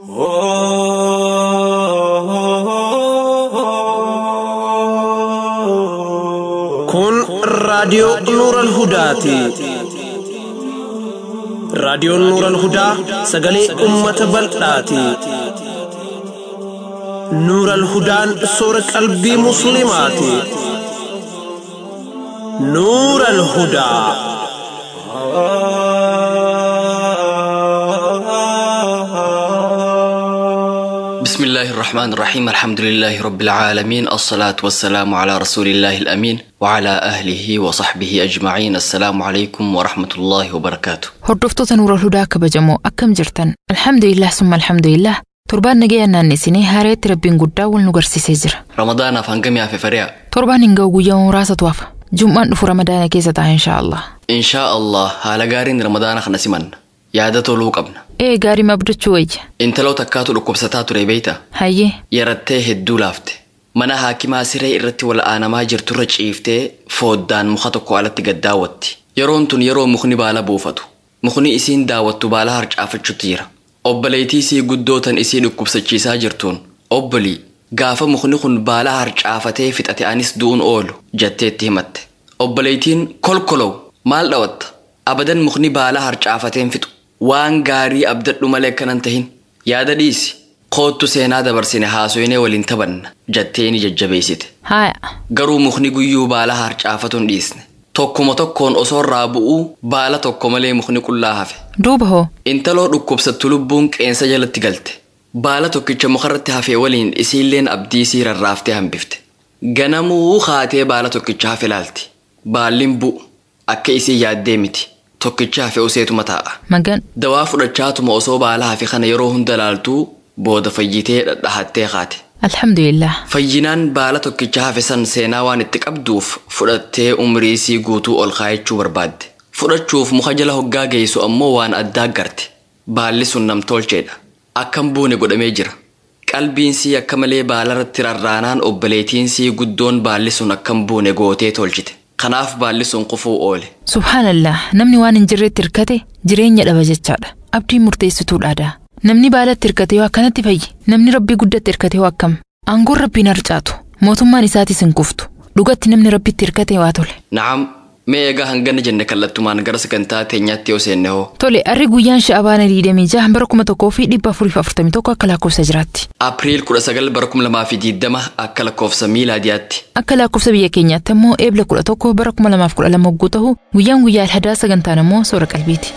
Kun raadiyoo Nuural Hudaati. Raadiyoon Nuural Hudaa sagalee uummata bal'aati. Nuural Hudaan soora qalbii Musliimaati. Nuural Hudaa. بسم الله الرحمن الرحيم الحمد لله رب العالمين الصلاة والسلام على رسول الله الأمين وعلى أهله وصحبه أجمعين السلام عليكم ورحمة الله وبركاته Hordoftoota Nuura Hudaa kabajamoo akkam jirtan? Alhamdulillah summa alhamdulillah. Torbaan nagaya naannesinee haareetti rabbiin guddaa wal nu garsiisee jira. رمضان أفنقم في فريع Torbaan hin ga'u guyyaa muraasatu hafa. Jum'aan dhufu ramadaana keessa ta'a inshaallah. إن شاء الله هالا قارين رمضان خنا سمن يادة لو قبنا Ee gaarii mabdachuu wayya. انت لو تكاتو لكبستا تري بيتا Hayyee yarattee hedduu laafte mana haakimaa siree irratti wal'aanamaa jirturra ciiftee fooddaan muka tokko alatti gad daawwatti yeroon tun yeroo mukni baala buufatu mukni isiin daawwattu baala harcaafachuutti jira obboleettii isii guddootan isii dhukkubsachiisaa jirtuun obbolii gaafa mukni kun baala harcaafatee fixate anis du'uun oolu jetteetti himatte obboleettiin kolkolow maal dhawatta abadan mukni baala harcaafateen fixu waan gaarii abdadhu malee akkanan tahin yaada dhiisi koottu seenaa dabarsine haasoyinee waliin taphanna jettee ni jajjabeessite haaya. garuu mukni guyyuu baala harcaafatuun dhiisne tokkuma tokkoon osoo irraa bu'uu baala tokko malee mukni qullaa hafe Duuba hoo intaloo dhukkubsattu lubbuun qeensa jalatti galte baala tokkicha mukarratti hafee waliin isiilleen abdii isii rarraaftee hambifte ganamuu haatee baala tokkicha hafe laalti baalliin bu'u akka isii yaaddee miti tokkicha hafe useetuma taa'a magan dawaa fudhachaatuma osoo baala hafe kana yeroo hunda laaltuu booda fayyitee dhadhahattee kaate alhamdulillah. fayyinaan baala tokkicha hafe san seenaa waan itti qabduuf fudhattee umrii isii guutuu ol kaayachuu barbaadde fudhachuuf muka jala hoggaa geessu ammoo waan addaa garte baalli sun namtolcheedha akkam buune godhamee jira qalbiin sii akka malee baalarratti rarraanaan obboleettiin sii guddoon baalli sun akkam buune gootee tolchite kanaaf baalli sun kufuu oole Subhaanallah namni waan hin jirretti hirkate jireenya dhaba jechaadha. Abdiin murteessituudhaadha. Namni baalatti hirkate yoo akkanatti fayyi. Namni rabbii guddatti hirkate yoo akkam. Aangoon rabbiin harcaatu. Mootummaan isaatis hin kuftu. Dhugatti namni rabbitti hirkate waa tole. na'am mee egaa hangana jenne kallattumaan gara sagantaa teenyaatti yoo seenne hoo Tole arri guyyaan sha'abaana 26 bara kuma tokkoo fi dhibba afurii fi afurtamii tokko akka lakkoofsa jiraatti. Apriil 19 bara 2020 akka lakkoofsa miilaadiyaatti Akka lakkoofsa biyya keenyaatti immoo eebla 11 bara 2012 hogguu ta'u guyyaan guyyaa alhadaa sagantaan immoo soora qalbiiti.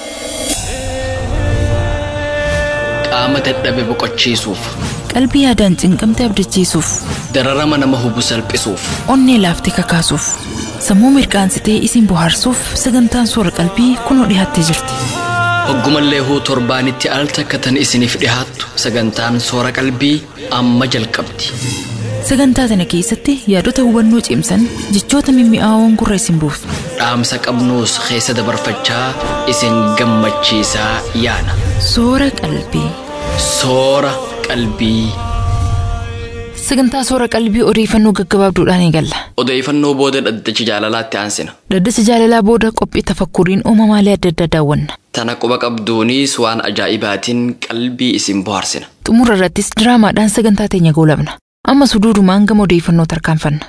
qaama dadhabe boqochiisuuf Qalbii yaadaan cinqamte abdachiisuuf, dararama nama hubu salphisuuf onnee laaftee kakaasuuf, sammuu mirqaansitee isin bohaarsuuf sagantaan soora qalbii kunoo dhiyaattee jirti. hoggumallee huu torbaanitti al takka tan isiniif dhihaattu sagantaan soora qalbii amma jalqabdi Sagantaa sana keessatti yaadota hubannoo cimsan jechoota mimmi'aawoon gurra isin buusu. dhaamsa qabnuus keessa dabarfachaa isin gammachiisaa yaana Soora qalbii. soora qalbii Sagantaa soora qalbii odeeffannoo gaggabaabduudhaan eegalla. odeeffannoo booda dhaddacha jaalalaatti aansina Dhaddacha jaalalaa booda qophii tafakkuriin uumamaalee adda addaa daawwanna. tana quba qabduunis waan ajaa'ibaatiin qalbii isin bohaarsina Xumura irrattis diraamaadhaan sagantaa teenya goolabna. Amma suduudumaan gama odeeffannoo tarkaanfanna.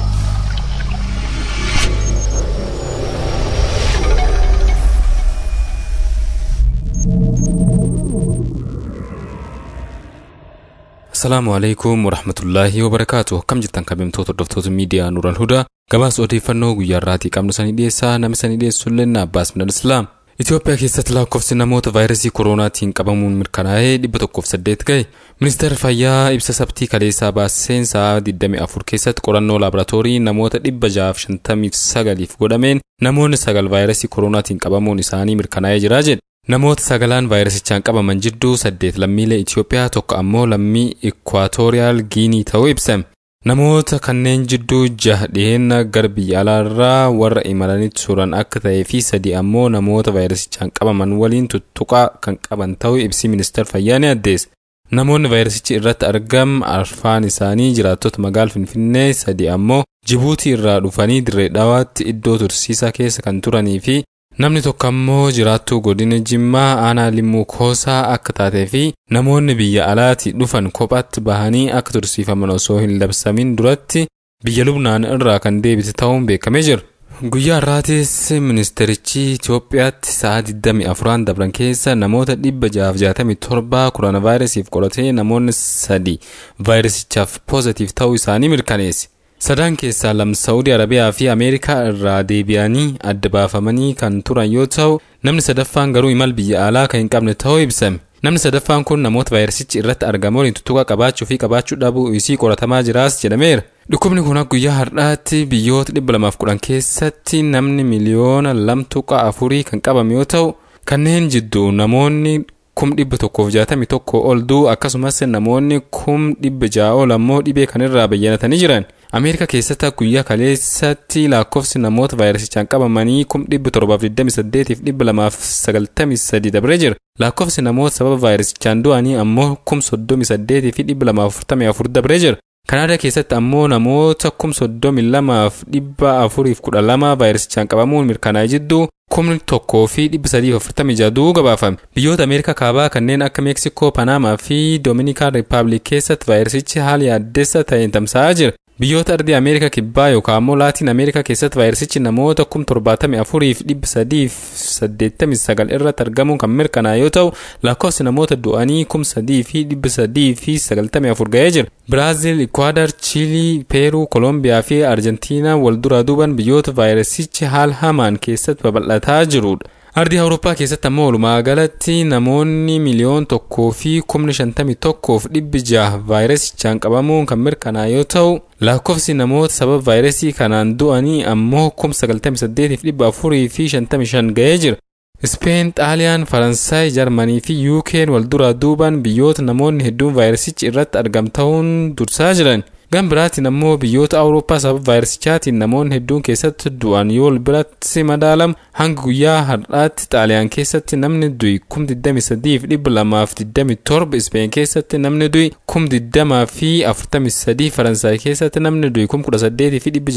Asalaamu alaikum warahmatullaahi wabarakaatu akkam jirtan kabajamtoota hordoftoota miidiyaa Nuural Hudaa gabaasa odeeffannoo guyyaa irraatii qabnu sanii dhiyeessaa namni sanii dhiyeessu illee Abbaas Minal Islaam. Itoophiyaa keessatti lakkoofsi namoota vaayirasii kooroonaatiin qabamuun mirkanaa'ee dhibba tokkoof saddeet ga'e. Ministeerri fayyaa ibsa sabtii kaleessaa baaseen sa'aa 24 keessatti qorannoo laaboraatoorii namoota dhibba jaaf shantamii sagaliif godhameen namoonni sagal vaayirasii kooroonaatiin qabamuun isaanii mirkanaa'ee jira jedhe. Namoota sagalaan vaayirasichaan qabaman jidduu saddeet lammiilee Itoophiyaa tokko ammoo lammii Ikwaatooriyaal Giinii ta'uu ibsame. Namoota kanneen jidduu jaha dhiyeenya gara biyya alaarraa warra imalanitti turan akka ta'ee fi sadi ammoo namoota vaayirasichaan qabaman waliin tuttuqaa kan qaban ta'uu ibsi ministeera fayyaa ni addeesse. Namoonni vaayirasichi irratti argam arfaan isaanii jiraattota magaala Finfinnee sadi ammoo Jibuutii irraa dhufanii dirree dhawaatti iddoo tursiisaa keessa kan turanii fi namni tokko ammoo jiraattuu godina jimmaa aanaa limmuu koosaa akka taatee fi namoonni biyya alaati dhufan kophaatti bahanii akka tursiifaman osoo hin labsamin duratti biyya lubnaan irraa kan deebite ta'uun beekamee jira. Guyyaa har'aatis ministerichi Itoophiyaatti sa'a 24 dabran keessa namoota 667 koronaavaayirasiif qoratee namoonni sadi vaayirasichaaf poozitiif ta'uu isaanii mirkaneesse. Sadan keessaa lama Saawudii Arabiyaa fi Ameerikaa irraa deebi'anii adda baafamanii kan turan yoo ta'u, namni sadaffaan garuu imal biyya alaa kan hin qabne ta'uu ibsame. Namni sadaffaan kun namoota vaayirasichi irratti argamu waliin tuttuqa qabaachuu fi qabaachuu dhabuu isii qoratamaa jiraas jedhameera. Dhukkubni kun guyyaa har'aatti biyyoota 210 keessatti namni miliyoona lama tuqa afurii kan qabame yoo ta'u, kanneen jidduu namoonni kum dhibba tokkoof jaatamii tokko ol du'u akkasumas namoonni kum dhibba ja'a ol ammoo dhibee kanirraa bayyanatanii jiran. Ameerikaa keessatti guyyaa kaleessatti lakkoofsi namoota vaayirasichaan qabamanii kum dhibba torbaaf 28 fi dhibba lamaaf 93 dabree jira. Lakkoofsi namoota sababa vaayirasichaan du'anii ammoo kum 38 fi dhibba lamaaf 44 dabree jira. Kanaadaa keessatti ammoo namoota kum 32 fi dhibba afuriif 12 vaayirasichaan qabamuun mirkanaa'ee jidduu kumni tokkoo fi dhibba sadiif afurtamii jaha gabaafame. Biyyoota Ameerikaa kaabaa kanneen akka Meeksikoo, Panaamaa fi Doominikaan Rippaabilik keessatti vaayirasichi haala yaaddessa ta'een tamsa'aa jira. Biyyoota ardii Ameerikaa kibbaa yookaan ammoo Laatiin Ameerikaa keessatti vaayirasichi namoota kum torbaatamii afurii fi dhibba sadii fi saddeettamii sagal irratti argamuun kan mirkanaa'e yoo ta'u lakkoofsi namoota du'anii kum sadii fi dhibba sadii fi sagaltamii afur ga'ee jira. Biraazil, Ikwaadar, Chiilii, Peeruu, Kolombiyaa fi Arjentiinaa wal duraa duuban biyyoota vaayirasichi haala hamaan keessatti babal'ataa jirudha. Ardii Awurooppaa keessatti ammoo walumaa galatti namoonni miliyoon tokkoo fi kumni shantamii tokkoof dhibbi jaha vaayirasichaan qabamuun kan mirkanaa'e yoo ta'u lakkoofsi namoota sababa vaayirasii kanaan du'anii ammoo kum sagaltamii saddeetiif dhibba afurii fi shantamii shan ga'ee jira. Ispeen, Xaaliyaan, Faransaay, Jarmanii fi Yuukeen wal duraa duuban biyyoota namoonni hedduun vaayirasichi irratti argamta'uun dursaa jiran. Gan biraatiin ammoo biyyoota Awurooppaa sababa vaayirasichaatiin namoonni hedduun keessatti du'an yoo biratti madaalamu hanga guyyaa har'aatti Xaaliyaan keessatti namni du'i kum 23 fi dhibba lamaaf 27 Ispeen keessatti namni du'i kum 20 fi 43 Faransaay keessatti namni du'i kum 18 fi dhibba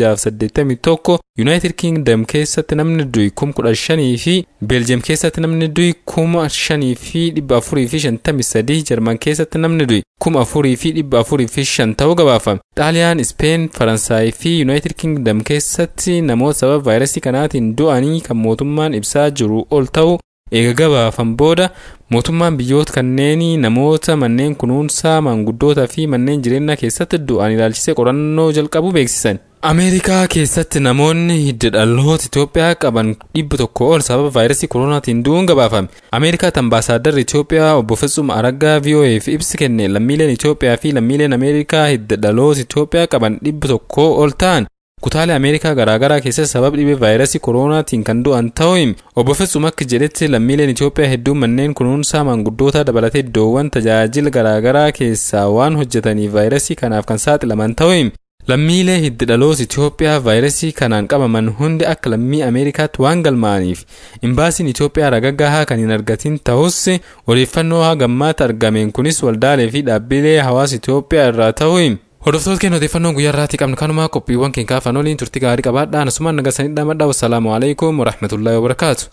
681 Yuunaayitid Kingdom keessatti namni du'i kum 15 fi Beeljiyeem keessatti namni du'i kum 5 fi dhibba 4 fi 53 Jarman keessatti namni du'i kum 4 fi dhibba 4 fi 5 ta'uu gabaafame. Xaaliyaan, Ispeen, Faransaay fi Yuunaayitid Kingdom keessatti namoota sababa vaayirasii kanaatiin du'anii kan mootummaan ibsaa jiru ol ta'u eega gabaafan booda mootummaan biyyoota kanneenii namoota manneen kunuunsaa maanguddootaa fi manneen jireenyaa keessatti du'an ilaalchisee qorannoo jalqabu beeksisan. Ameerikaa keessatti namoonni hidda dhaloota Itoophiyaa qaban dhibba tokko ol sababa vaayirasii koronaatiin du'uun gabaafame. Ameerikaatti ambaasaaddarri Itoophiyaa obbo Fitsum Araggaa VOA'f ibsi kenne lammiileen Itoophiyaa fi lammiileen Ameerikaa hidda dhaloota Itoophiyaa qaban dhibba tokko ol ta'an kutaalee Ameerikaa garaagaraa keessatti sababa dhibee vaayirasii koronaatiin kan du'an ta'uu hime. Obbo Fitsum akka jedhetti lammiileen Itoophiyaa hedduun manneen kunuunsaa maanguddootaa dabalatee iddoowwan tajaajila garaagaraa keessaa waan hojjetaniif vaayirasii kanaaf kan saaxilaman ta'uu hime. Lammiilee hiddi dhaloota Itoophiyaa vaayirasii kanaan qabaman hundi akka lammii Ameerikaatti waan galmaa'aniif imbaasiin Itoophiyaa ragaggahaa kan hin argatin ta'us odeeffannoo hagammaatti argameen kunis waldaalee fi dhaabbilee hawaasa Itoophiyaa irraa ta'uu hime. Hordoftoota keenya odeeffannoon guyyaa irraatii qabnu kanumaa qophiiwwan keenya kaafan waliin turtii gaarii qabaadhaa asumaan nagasanii dhamadhaa wassalaamu alaikum warahmatullaahi wabarakaatu.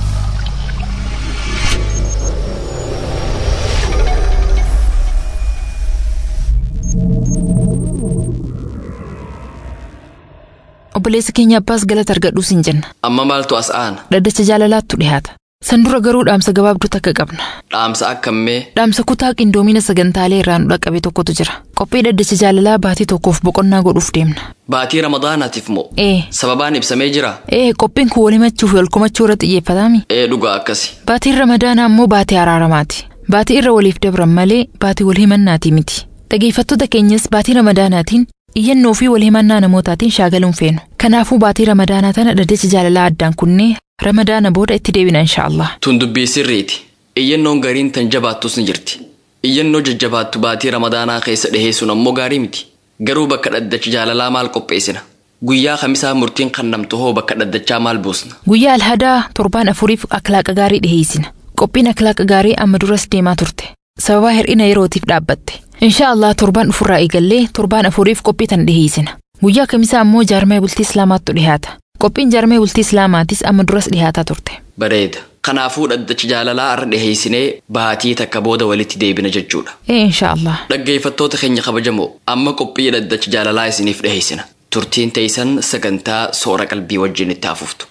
Obboleessa keenya abbaas galata argadhuus hin jenna. Amma maaltu as aana? Dhaddacha jaalalaattu dhiyaata. San dura garuu dhaamsa gabaabduu takka qabna. Dhaamsa akkamii? Dhaamsa kutaa qindoomina sagantaalee irraa nu dhaqqabe tokkotu jira. Qophii dhaddacha jaalalaa baatii tokkoof boqonnaa godhuuf deemna. Baatii Ramadaanaatiif moo? Ee. Sababaan ibsamee jira? Ee qophiin kun wal himachuu fi wal komachuu irratti xiyyeeffataami. Ee dhugaa akkasi. Baatiin ramadaanaa ammoo baatii araaramaati. Baatii irra waliif dabran malee baatii wal himannaati miti. Dhageeffattoota keenyas baatii ramadaanaatiin iyyannoo fi wal himannaa namootaatiin shaagaluun feenu. Kanaafuu baatii ramadaanaa tana dhaddacha jaalalaa addaan kunnee ramadaana booda itti deebina inshaallah. Tun dubbii sirriiti. Iyyannoon gariin tan jabaattus ni jirti. Iyyannoo jajjabaattu baatii ramadaanaa keessa dhiheessuun ammoo gaarii miti. Garuu bakka dhaddacha jaalalaa maal qopheessina? Guyyaa kamisaa murtiin kannamtu hoo bakka dhaddachaa maal buusna? Guyyaa alhadaa torbaan afuriif akhlaaqa gaarii dhiheessina. Qophiin akhlaaqa gaarii amma duras deemaa turte. Sababa hir'ina yerootiif dhaabbatte. Inshaallah torbaan dhufurraa eegallee torbaan afuriif qophii tan dhiheessina. Guyyaa kamisaa ammoo jaarmee bultii islaamaattu dhihaata. Qophiin jaarmee bultii islaamaatis amma duras dhihaataa turte. Bareeda. Kanaafuu dhaddacha jaalalaa har'a dhiheessinee baatii takka booda walitti deebina jechuudha. Ee insha Allah. Dhaggeeffattoota keenya kabajamoo amma qophii dhaddacha jaalalaa isiniif dhiheessina. Turtiin teessan sagantaa soora qalbii wajjin itti hafuftu.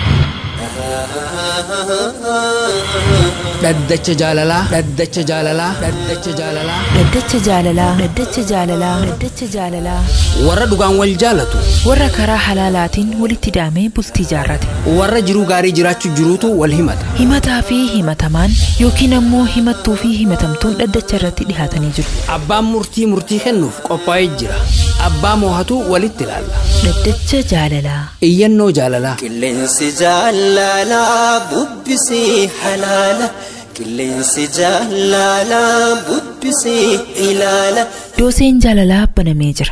dhaddacha jaalalaa dhaddacha jaalalaa dhaddacha jaalalaa Dhaddacha jaalalaa. Dhaddacha jaalalaa. Dhaddacha jaalalaa. warra dhugaan wal jaalatu Warra karaa halaalaatiin walitti daamee bultii jaarrate. warra jiruu gaarii jiraachuu jiruutu wal himata Himataa fi himatamaan yookiin ammoo himattuu fi himatamtuun dhaddacha irratti dhihaatanii jiru. abbaan murtii murtii kennuuf qophaa'ee jira abbaa moohatu walitti ilaalla Dhaddacha jaalalaa. iyyannoo jaalalaa Qilleensi jaalalaa bubbisee halaala. Qilleensi jaalalaa bubbisee ilaala. Dooseen jaalalaa banamee jira.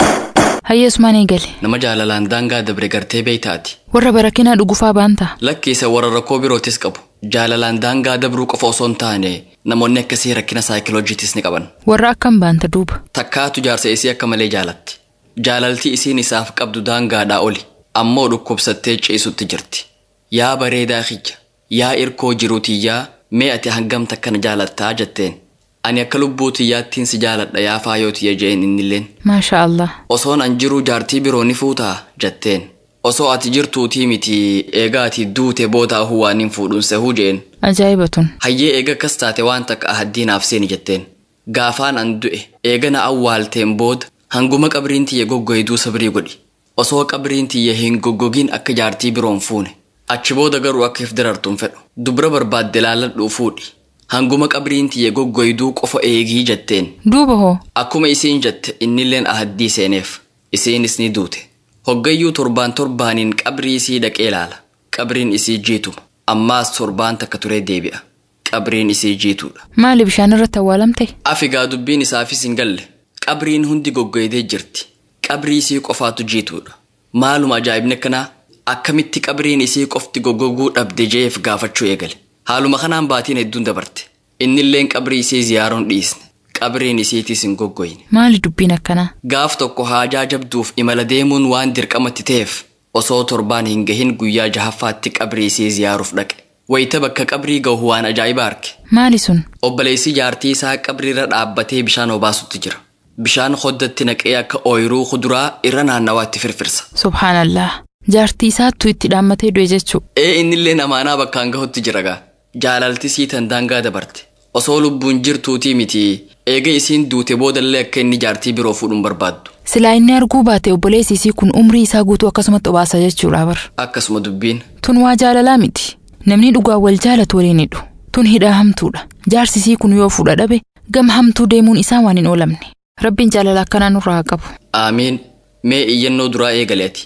Hayya Usmaan eegale. Nama jaalalaan daangaa dabre gartee beeytaati. Warra barakinaa dhugufaa baanta. Lakki isa warra rakkoo birootis qabu. Jaalalaan daangaa dabruu qofa osoo hin taane namoonni akkasii rakkina saayikiloojiitis ni qaban. Warra akkam baanta duuba. Takkaatu jaarsa isii akka malee jaalatti. Jaalaltii isiin isaaf qabdu daangaadhaa oli. Ammoo dhukkubsattee ciisutti jirti. Yaa bareedaa kiyya. Yaa irkoo jiruu tiyyaa mee ati hangam takkana jaalattaa jetteen. Ani akka lubbuu tiyyaattiin si jaaladha yaa faayoo tiyya jeen innilleen. Maasha Allah. Osoon an jiruu jaartii biroo ni fuutaa jetteen. Osoo ati jirtuutii miti eegaa ati duute booda waan hin fuudhun sehuu jeen. Ajaa'iba tun. Hayyee eega akkas taate waan takka ahaddiinaaf seeni jetteen. Gaafaan an du'e eega na awwaalteen booda hanguma qabriin tiyya goggoyduu sabrii godhi. Osoo qabriin tiyya hin goggogin akka jaartii biroon fuune. Achi booda garuu akka if dirartuun fedhu. Dubra barbaadde laalladhuu fuudhi. Hanguma qabriin tiyya goggoyduu qofa eegii jetteen. Duuba hoo. Akkuma isiin jette innilleen ahaddii seeneef. Isiinis ni duute. Hoggayyuu torbaan torbaaniin qabrii isii dhaqee ilaala. Qabriin isii jiituma. Ammaas torbaan takka turee deebi'a. Qabriin isii jiituudha. Maali bishaan irratti awwaalamte? Afigaa dubbiin isaafis hin galle. Qabriin hundi goggoydee jirti. Qabrii isii qofaatu jiituudha. Maaluma ajaa'ibni akkanaa akkamitti qabriin isii qofti goggoguu dhabde jeef gaafachuu eegale. Haaluma kanaan baatiin hedduun dabarte. Innilleen qabrii isii ziyaaruun dhiisne. Qabriin isiitis hin goggoyne. Maali dubbiin akkanaa? Gaaf tokko haajaa jabduuf imala deemuun waan dirqamatti ta'eef osoo torbaan hin gahin guyyaa jahaffaatti qabrii isii ziyaaruuf dhaqe. Wayita bakka qabrii gahu waan ajaa'ibaa arge. Maali sun? Obboleessi jaartii isaa qabriirra dhaabbatee bishaan obaasutti jira. Bishaan hoddatti naqee akka ooyiruu kuduraa irra naannawaatti firfirsa. Subhaanallah. Jaartii isaattu itti dhaammatee du'e jechuu. Ee innillee amaanaa bakkaan gahutti jira gaa. Jaalaltisii tan daangaa dabarte. Osoo lubbuun jirtuutii miti eega isiin duute boodallee akka inni jaartii biroo fuudhuun barbaaddu. Silaa inni arguu baate obboleessi isii kun umrii isaa guutuu akkasumatti obaasa jechuudha bar. Akkasuma dubbiin. Tun waa jaalalaa miti. Namni dhugaan wal jaalatu waliin hidhu. Tun hidhaa hamtuudha. Jaarsi isii kun yoo fuudha dhabe gama hamtuu deemuun isaa waan hin oolamne. Rabbiin jaalala akkanaa nurraa haa qabu. Aamiin. Mee iyyannoo duraa eegaleeti.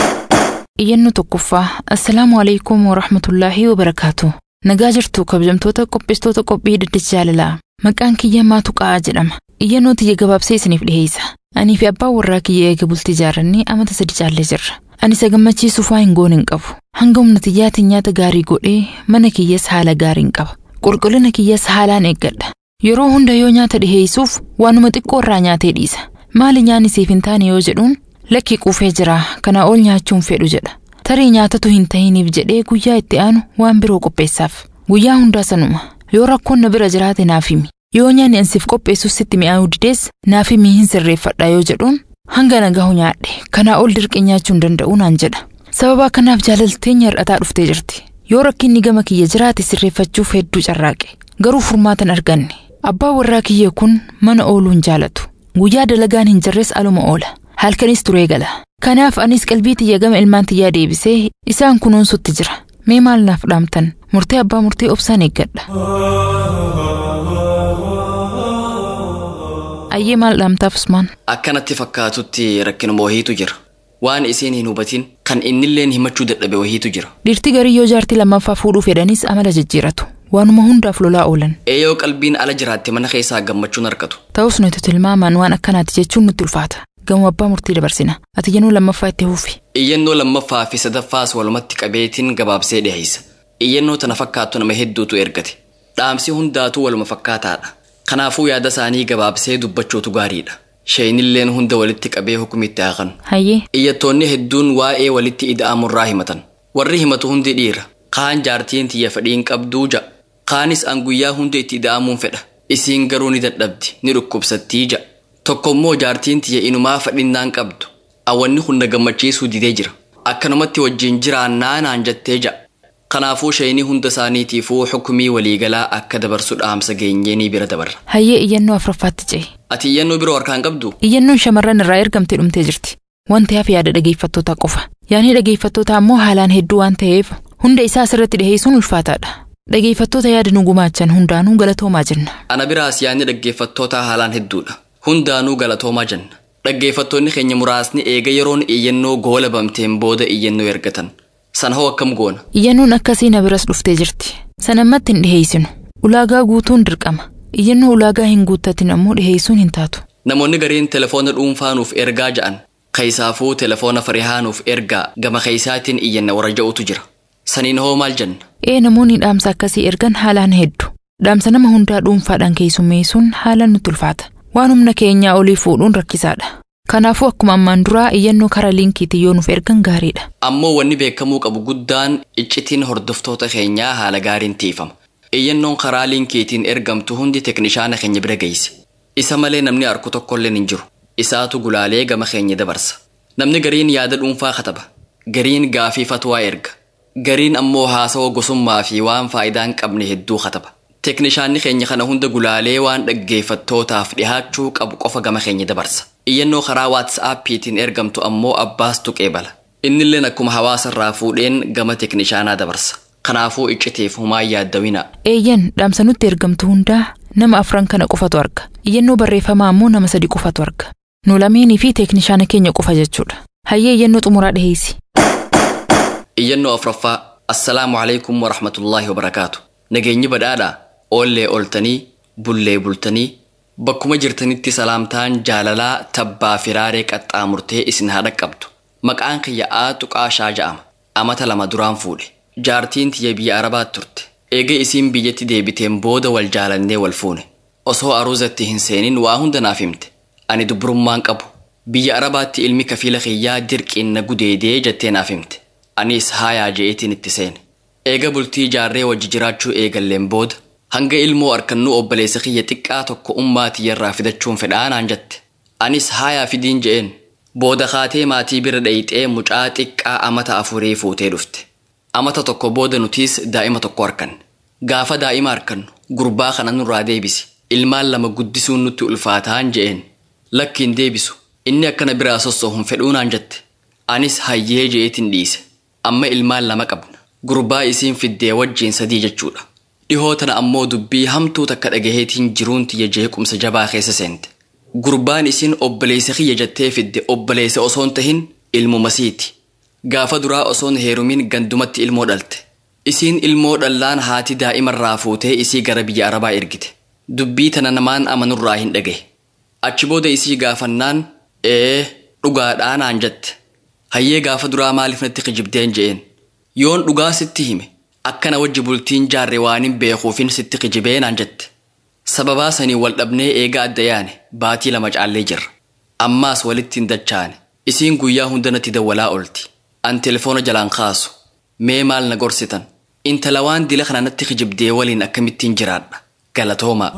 Iyyannoo tokkoffaa. Assalaamu alaikum wa rahmatullaahi wa barakaatu. Nagaa jirtu kabajamtoota qopheessitoota qophii dhaddacha jaalalaa. Maqaan kiyya maatu qa'aa jedhama. Iyyannoo tiyya gabaabsee isiniif dhiheessa. Anii fi abbaan warraa kiyya eega bultii jaarrannee amata sadi caallee jirra. Ani isa gammachiisuuf waa hin goone hin qabu. Hanga humna tiyyaatiin nyaata gaarii godhee mana kiyyas haala gaariin qaba. Qulqullina kiyyas haalaan eeggadha. Yeroo hunda yoo nyaata dhiheessuuf waanuma xiqqoo irraa nyaatee dhiisa. Maali nyaanni siif hin taane yoo jedhuun lakki quufee jira kana ol nyaachuun fedhu jedha. Tarii nyaatatu hin tahiniif jedhee guyyaa itti aanu waan biroo qopheessaaf. Guyyaa hundaa sanuma. Yoo rakkoon na bira jiraate naaf himi. Yoo nyaanni ansiif qopheessus sitti mi'aayuu didees naaf himi hin sirreeffadha yoo jedhuun hanga nagahu nyaadhe kanaa ol dirqi nyaachuu hin danda'u naan jedha. Sababa kanaaf jaalalteenya hir'ataa dhuftee jirti. Yoo rakkinni gama kiyya jiraate sirreeffachuuf hedduu carraaqe. Garuu furmaatan arganne. Abbaa warraa kiyya kun mana ooluu hin jaalatu. Guyyaa dalagaan hin jirres aluma oola. Halkanis turee gala. Kanaaf anis qalbii tiyya gama ilmaan tiyyaa deebisee isaan kunuunsutti jira. Mee maal naaf dhaamtan? Murtee abbaa murtee obsaan eeggadha. Ayyee maal dhaamtaaf Usmaan? Akkanatti fakkaatutti rakkinuma wahiitu jira. Waan isiin hin hubatin kan innilleen himachuu dadhabe wahiitu jira. Dhiirti garii yoo jaartii lammaffaa fuudhuu fedhanis amala jijjiiratu. Waanuma hundaaf lolaa oolan. Eeyyoo qalbiin ala jiraatte mana keessaa gammachuun argatu. Ta'us nuti tilmaamaan waan akkanaati jechuun nutti ulfaata. Gamoo abbaa murtii dabarsina. Ati jennuu lammaffaa itti huufi. Iyyannoo lammaffaa fi sadaffaas walumatti qabeetiin gabaabsee dhiheessa. Iyyannoo tana fakkaattu nama hedduutu ergate. Dhaamsi hundaatuu waluma fakkaataadha. Kanaafuu yaada isaanii gabaabsee dubbachuutu gaariidha. Sheenilleen hunda walitti qabee hukumitti haaqan. Hayyee. Iyyattoonni hedduun waa'ee walitti ida'amurraa himatan. Warri himatu hundi dhiira. kaan jaartiin tiyya fedhiin qabduu ja'a kaanis an guyyaa hunda itti ida'amuun fedha isiin garuu ni dadhabdi ni dhukkubsattii ja'a tokkommoo jaartiin tiyya inumaa fedhinnaan qabdu awwanni hunda gammachiisuu didee jira akkanumatti wajjin jiraannaa naan jettee ja'a kanaafuu shayinii hunda isaaniitiifuu xukumii waliigalaa akka dabarsu dhaamsa geenyeenii bira dabarra Hayyee iyyannoo afuraffaatti ce'e. ati iyyannoo biroo harkaan qabdu Iyyannoon shamarran irraa ergamtee dhumtee jirti. Wanti hafe yaada dhageeffattootaa qofa. Yaadni dhageeffattootaa ammoo haalaan hedduu waan ta'eef hunda isaa asirratti dhiheessuun ulfaataadha. Dhageeffattoota yaada nu gumaachan hundaanuu galatoomaa jenna. ana biraas yaadni dhaggeeffattootaa haalaan hedduudha hundaanuu galatoomaa jenna dhaggeeffattoonni keenya muraasni eega yeroon iyyannoo goola bamteen booda iyyannoo ergatan san hoo akkam goona Iyyannoon akkasii na biras dhuftee jirti. Sanammatti hin dhiheessinu. Ulaagaa guutuun dirqama. Iyyannoo ulaagaa hin guuttatin ammoo dhiheessuun hin taatu. namoonni gariin telefoona dhuunfaanuuf ergaa ja'an keeysaafuu telefoona farihaanuuf ergaa gama keeysaatiin iyyanna warra ja'utu jira saniin hoo maal jenna Ee namoonni dhaamsa akkasii ergan haalaan hedduu. Dhaamsa nama hundaa dhuunfaadhaan keessummeessuun haalaan nutti ulfaata. Waan humna keenyaa olii fuudhuun rakkisaadha. Kanaafuu akkuma ammaan duraa iyyannoo karaa liinkiitiin yoo nuuf ergan gaariidha. ammoo wanni beekamuu qabu guddaan iccitiin hordoftoota keenyaa haala gaariin tiifama iyyannoon karaa liinkiitiin ergamtu hundi teknishaana keenya bira geesse isa malee namni arku tokkolleen hin jiru isaatu gulaalee gama keenya dabarsa namni gariin yaada dhuunfaa kataba gariin gaafii fatwaa erga gariin ammoo haasawa gosummaa fi waan faayidaa hin qabne hedduu kataba teknishaanni keenya kana hunda gulaalee waan dhaggeeffattootaaf dhihaachuu qabu qofa gama keenya dabarsa iyyannoo karaa waatsaappiitiin ergamtu ammoo abbaas tuqee bala innilleen akkuma hawaasa irraa fuudheen gama teknishaanaa dabarsa kanaafuu icciteef humaan yaaddawinaa Eeyyan dhaamsa nutti ergamtu hundaa nama afran kana qofatu arga. Iyyannoo barreeffamaa ammoo nama sadi qofatu arga. Nu lameenii fi teeknishaana keenya qofa jechuudha. Hayyee iyyannoo xumuraa dhiheessi. iyyannoo afraffaa assalaamu alaikum warahmatullaahi wabarakaatu nageenyi badhaadhaa oollee oltanii bullee bultanii bakkuma jirtanitti salaamtaan jaalalaa tabbaa firaaree qaxxaamurtee isin haa dhaqqabdu maqaan kiyya'aa tuqaashaa ja'ama amata lama duraan fuudhe jaartiin tiyya biyya arabaat turte eega isiin biyyatti deebiteen booda wal jaalannee wal fuune osoo aruuzatti hin seenin waa hunda naaf himte ani dubrummaan qabu biyya arabaatti ilmi kafiila kiyyaa dirqiin na gudeedee jettee naaf himte anis haayaa je'eetiin itti seene eega bultii jaarree wajji jiraachuu eegalleen booda hanga ilmoo arkannuu obboleessa kiyya xiqqaa tokko ummaa tiyyarraa fidachuun fedhaa naan jette anis haayaa fidiin je'een booda kaatee maatii bira dhayixee mucaa xiqqaa amata afurii fuutee dhufte amata tokko booda nutiis daa'ima tokko arkanne gaafa daa'ima arkannu gurbaa kana nurraa deebisi ilmaan lama guddisuun nutti ulfaataan je'een lakkiin deebisu inni akkana biraa sossohuun fedhuu naan jette anis hayyee je'eetiin dhiise amma ilmaan lama qabna gurbaa isiin fiddee wajjiin sadii jechuudha dhihoo tana ammoo dubbii hamtuu takka dhagaheetiin jiruun tiyya jeequmsa jabaa keessa seente gurbaan isiin obboleessa kiyya jettee fidde obboleessa osoon tahin ilmumasiiti gaafa duraa osoon heerumiin gandumatti ilmoo dhalte isiin ilmoo dhallaan haati daa'imarraa fuutee isii gara biyya arabaa ergite dubbii tana namaan amanurraa hin dhagahe achi booda isii gaafannaan ee dhugaadhaa naan jette hayyee gaafa duraa maaliif natti kijibdeen je'een yoon dhugaa sitti hime akkana wajji bultiin jaarre waanin beekuufin sitti kijibee naan jette sababaa sanii wal dhabnee eega adda yaane baatii lama caallee jirra ammaas walitti hin dachaane isiin guyyaa hunda natti dawwalaa olti an telefoona jalaan kaasu mee maal na gorsitan intala waan dila kana natti kijibdee waliin akkamittiin jiraadha galatoomaa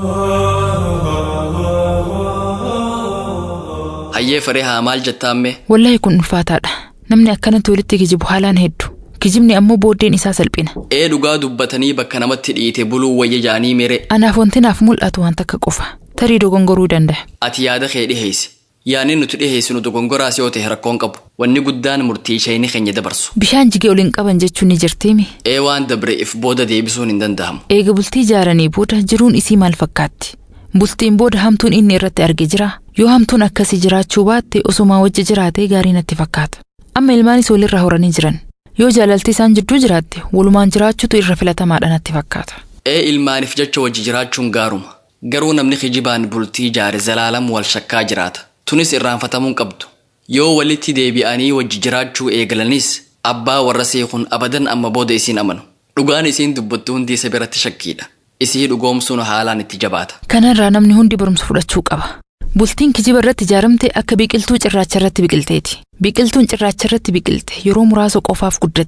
hayyee faree haa maal jettaamme Wallaahi kun ulfaataadha. Namni akkanatti walitti kijibu haalaan hedduu. Kijibni ammoo booddeen isaa salphina. ee dhugaa dubbatanii bakka namatti dhiite buluu wayya jaanii mere Anaaf wanti naaf mul'atu waan takka qofa. Tarii dogongoruu danda'a. ati yaada kee dhiheessi yaanni nuti dhiheessinu dogongoraas yoo ta'e rakkoon qabu wanni guddaan murtii shayni keenya dabarsu Bishaan jigee ol hin qaban jechuun ni jirtiimi. ee waan dabre if booda deebisuun hin danda'amu Eega bultii ijaaranii booda jiruun isii maal fakkaatti? Bultiin booda hamtuun inni irratti arge jira. Yoo hamtuun akkasii jiraachuu baatte osumaa wajji jiraatee gaarii natti fakkaata. Amma ilmaanis walirraa horanii jiran. Yoo jaalalti isaan jidduu jiraatte walumaan jiraachuutu irra filatamaadha natti fakkaata. ee ilmaaniif jecha wajji jiraachuun gaaruma garuu namni kijibaan bultii ijaare zalaalam wal shakkaa jiraata tunis irraanfatamuun qabdu yoo walitti deebi'anii wajji jiraachuu eegalanis abbaa warra seekun abadan amma booda isiin amanu dhugaan isiin dubbattu hundi isa biratti shakkiidha isii dhugoomsuun haalaan itti jabaata Kanarraa namni hundi barumsa fudhachuu qaba. Bultiin kijiba irratti ijaaramte akka biqiltuu cirracha irratti biqilteeti. Biqiltuun cirracha irratti biqilte yeroo muraasa qofaaf guddatti.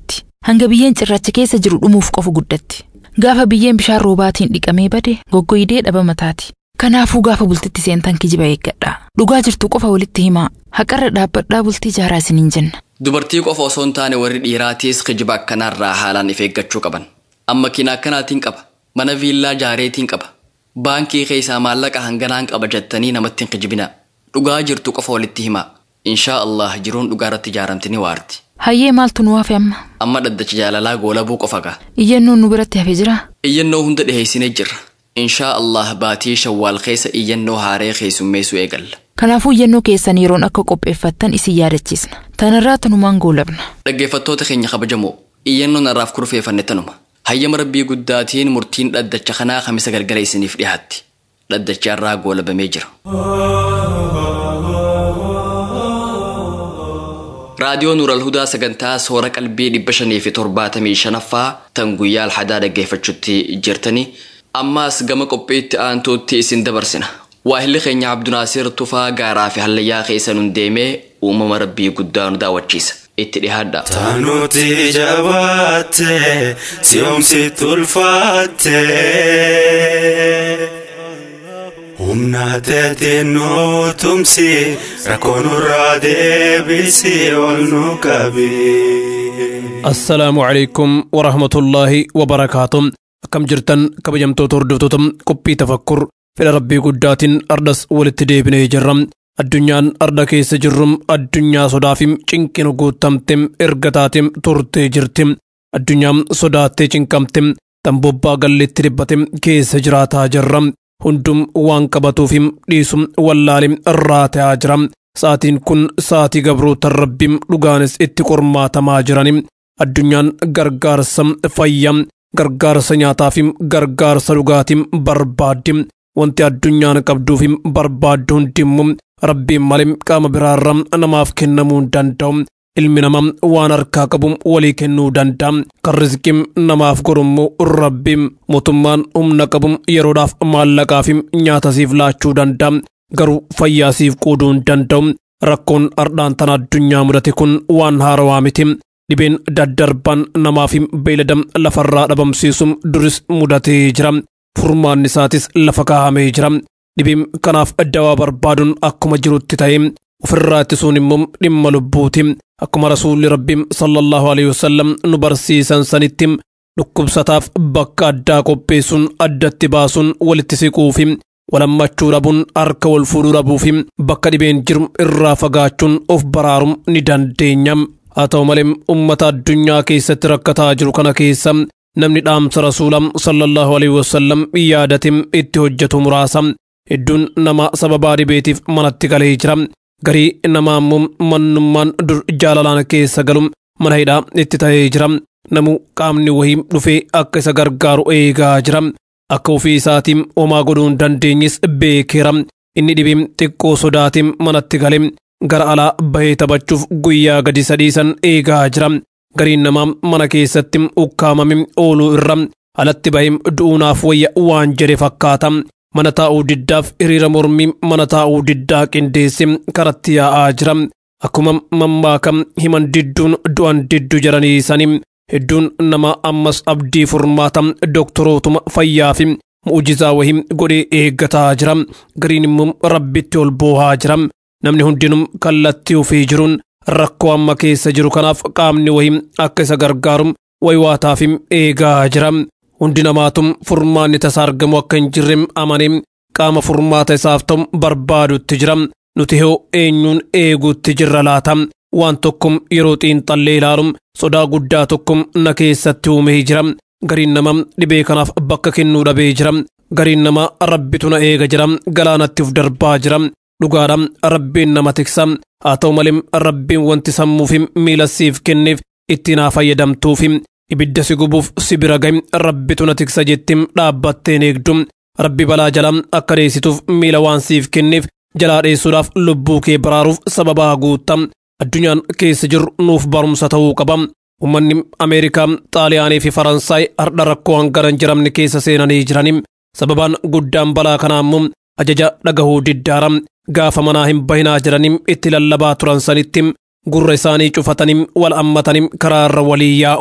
hanga biyyeen cirracha keessa jiru dhumuuf qofu guddatti. Gaafa biyyeen bishaan roobaatiin dhiqamee bade goggoydee dhaba mataati. Kanaafuu gaafa bultitti seentan kijiba eeggadha. Dhugaa jirtu qofa walitti himaa. Haqarra dhaabbadhaa bultii jaaraa isiniin jenna. Dubartii qofa osoo hin taane warri dhiiraatiis kijiba akkanaarraa haalaan if eeggachuu qaban. Amma kina akkanaatiin qaba. Mana viillaa jaareetiin qaba. Baankii keessaa maallaqa hanganaan qaba jettanii namatti hin kijibina. Dhugaa jirtu qofa walitti himaa. Inshaa Allah jiruun dhugaa irratti ijaaramti ni waarti. Hayyee maaltu nu hafe amma? Amma dhaddacha jaalalaa goolabuu qofa gaa. Iyyannoon nu biratti hafee jira? Iyyannoo hunda dhiheessinee jirra. Inshaa Allah baatii shawwaal keessa iyyannoo haaree keessummeessuu eegalla. Kanaafuu iyyannoo keessan yeroon akka qopheeffattan isin yaadachiisna. Tanarraa tanumaan goolabna. Dhaggeeffattoota keenya kabajamoo iyyannoon har'aaf kurfeeffanne tanuma. Hayyama rabbii guddaatiin murtiin dhaddacha kanaa kamisa galgala isiniif dhiyaatti. Dhaddachi har'aa goolabamee jira. raadiyoo nuural hudaa sagantaa soora qalbii dhibba shanii fi torbaatamii shanaffaa tan guyyaa alhadaa dhaggeeffachuutti jirtanii ammaas gama qophiitti aantuutti isin dabarsina waahilli keenya abdunaasir tufaa gaaraa fi hallayyaa keessa nun deemee uumama rabbii guddaa nu daawwachiisa itti dhihaadha. Taanuti jabaatte si'oomsitti ulfaatte. Humna teetiin nu tumsi rakkoo nurraa deebisi ol nu qabi. Assalaamu alaikum warahmatullaahi wabarakaatu. Akkam jirtan kabajamtoota hordoftoota qophii tafakkur fedha rabbii guddaatiin ardas walitti deebinee jirra. Addunyaan arda keessa jirru addunyaa sodaafim cinqina guutamte erga taatem turtee jirti. Addunyaan sodaattee cinqamte tambobbaa galleetti dhibbate keessa jiraataa jirra. hundum waan qabatuufim dhiisum wallaalim irraa ta'aa jira sa'aatiin kun sa'aatii gabroota rabbim dhugaanis itti qormaatamaa jirani addunyaan gargaarsa fayyaa gargaarsa nyaataafim gargaarsa dhugaatim barbaaddi wanti addunyaan qabduufim barbaaddu hundimmu rabbiin malee qaama biraarra namaaf kennamuu hin danda'u ilmi namaa waan harkaa qabu walii kennuu danda'a kan rizqiin namaaf godhummu rabbiin mootummaan humna qabu yeroodhaaf maallaqaaf nyaata siif laachuu danda'a garuu fayyaa siif qooduu hin danda'u rakkoon ardhaan tan addunyaa mudate kun waan haarawaa miti dhibeen daddarbaan namaaf beeylada lafarraa dhabamsiisum duris mudatee jira furmaanni isaatis lafa kaahamee jira dhibeen kanaaf dawaa barbaaduun akkuma jirutti ta'e ofirraa ittisuun immoo dhimma lubbuuti akkuma rasuulli rabbiin sallallahu alaihi wasallam nu barsiisan sanitti dhukkubsataaf bakka addaa qopheessuun addatti baasuun walitti siquufi walammachuu dhabuun harka wal fuudhuu dhabuufi bakka dhibeen jiru irraa fagaachuun of baraaruun ni dandeenya haa ta'u malee ummata addunyaa keessatti rakkataa jiru kana keessa namni dhaamsa rasuula sallallahu alaihi wasallam yaadate itti hojjetu muraasa hedduun nama sababaa dhibeetiif manatti galee jira garii namaa immoo mannummaan dur jaalalaan keessa galu mana hidhaa itti ta'ee jira namu qaamni wahii dhufee akka isa gargaaru eegaa jira akka ofii isaatiin homaa godhuu hin dandeenyes beekeera inni dhibee xiqqoo sodaatiin manatti gale gara alaa bahee taphachuuf guyyaa gadi sadiisan eegaa jira gariin namaa mana keessatti ukkaamame ooluu irra alatti bahee du'uunaaf wayya waan jedhe fakkaata mana taa'uu diddaaf hiriira mormii mana taa'uu diddaa qindeesse karatti yaa'aa jira akkuma mammaakam himan didduun du'an diddu jedhanii sanii hedduun nama ammas abdii furmaata doktorootuma fayyaa fi mu'ujizaa wahii godhee eeggataa jira gariin immoo rabbitti ol boohaa jira namni hundinuu kallattii ofii jiruun rakkoo amma keessa jiru kanaaf qaamni wahii akka isa gargaaru waywaataaf eegaa jira hundi namaatum furmaanni tasa argamu akka hin jirre amanee qaama furmaata isaaf ta'u barbaadutti jira nuti hoo eenyuun eeguutti jirra laata waan tokkom yeroo xiinxallee ilaalu sodaa guddaa tokkom na keessatti uumee jira gariin nama dhibee kanaaf bakka kennuu dhabee jira gariin nama rabbitu na eega jira galaanatti uf darbaa jira dhugaadha rabbiin nama tiksa haa ta'u malee rabbiin wanti sammuuf miila siif kenneef itti naa fayyadamtuuf ibidda si gubuuf si bira gahi rabbitu na tiksa jettim dhaabbatteen eegdu rabbi balaa jala akka dheessituuf miila waan siif kenneef jalaa dheessuudhaaf lubbuu kee baraaruuf sababaa guutta addunyaan keessa jiru nuuf barumsa ta'uu qaba ummanni ameerikaa xaaliyaanii fi faransaay hardha rakkoo hangana hin jiramne keessa seenanii jirani sababaan guddaan balaa kanaa immoo ajaja dhagahuu diddaara gaafa manaa hin bahinaa jedhanii itti lallabaa turan sanitti gurra isaanii cufatanii wal ammatanii karaarra walii yaa'u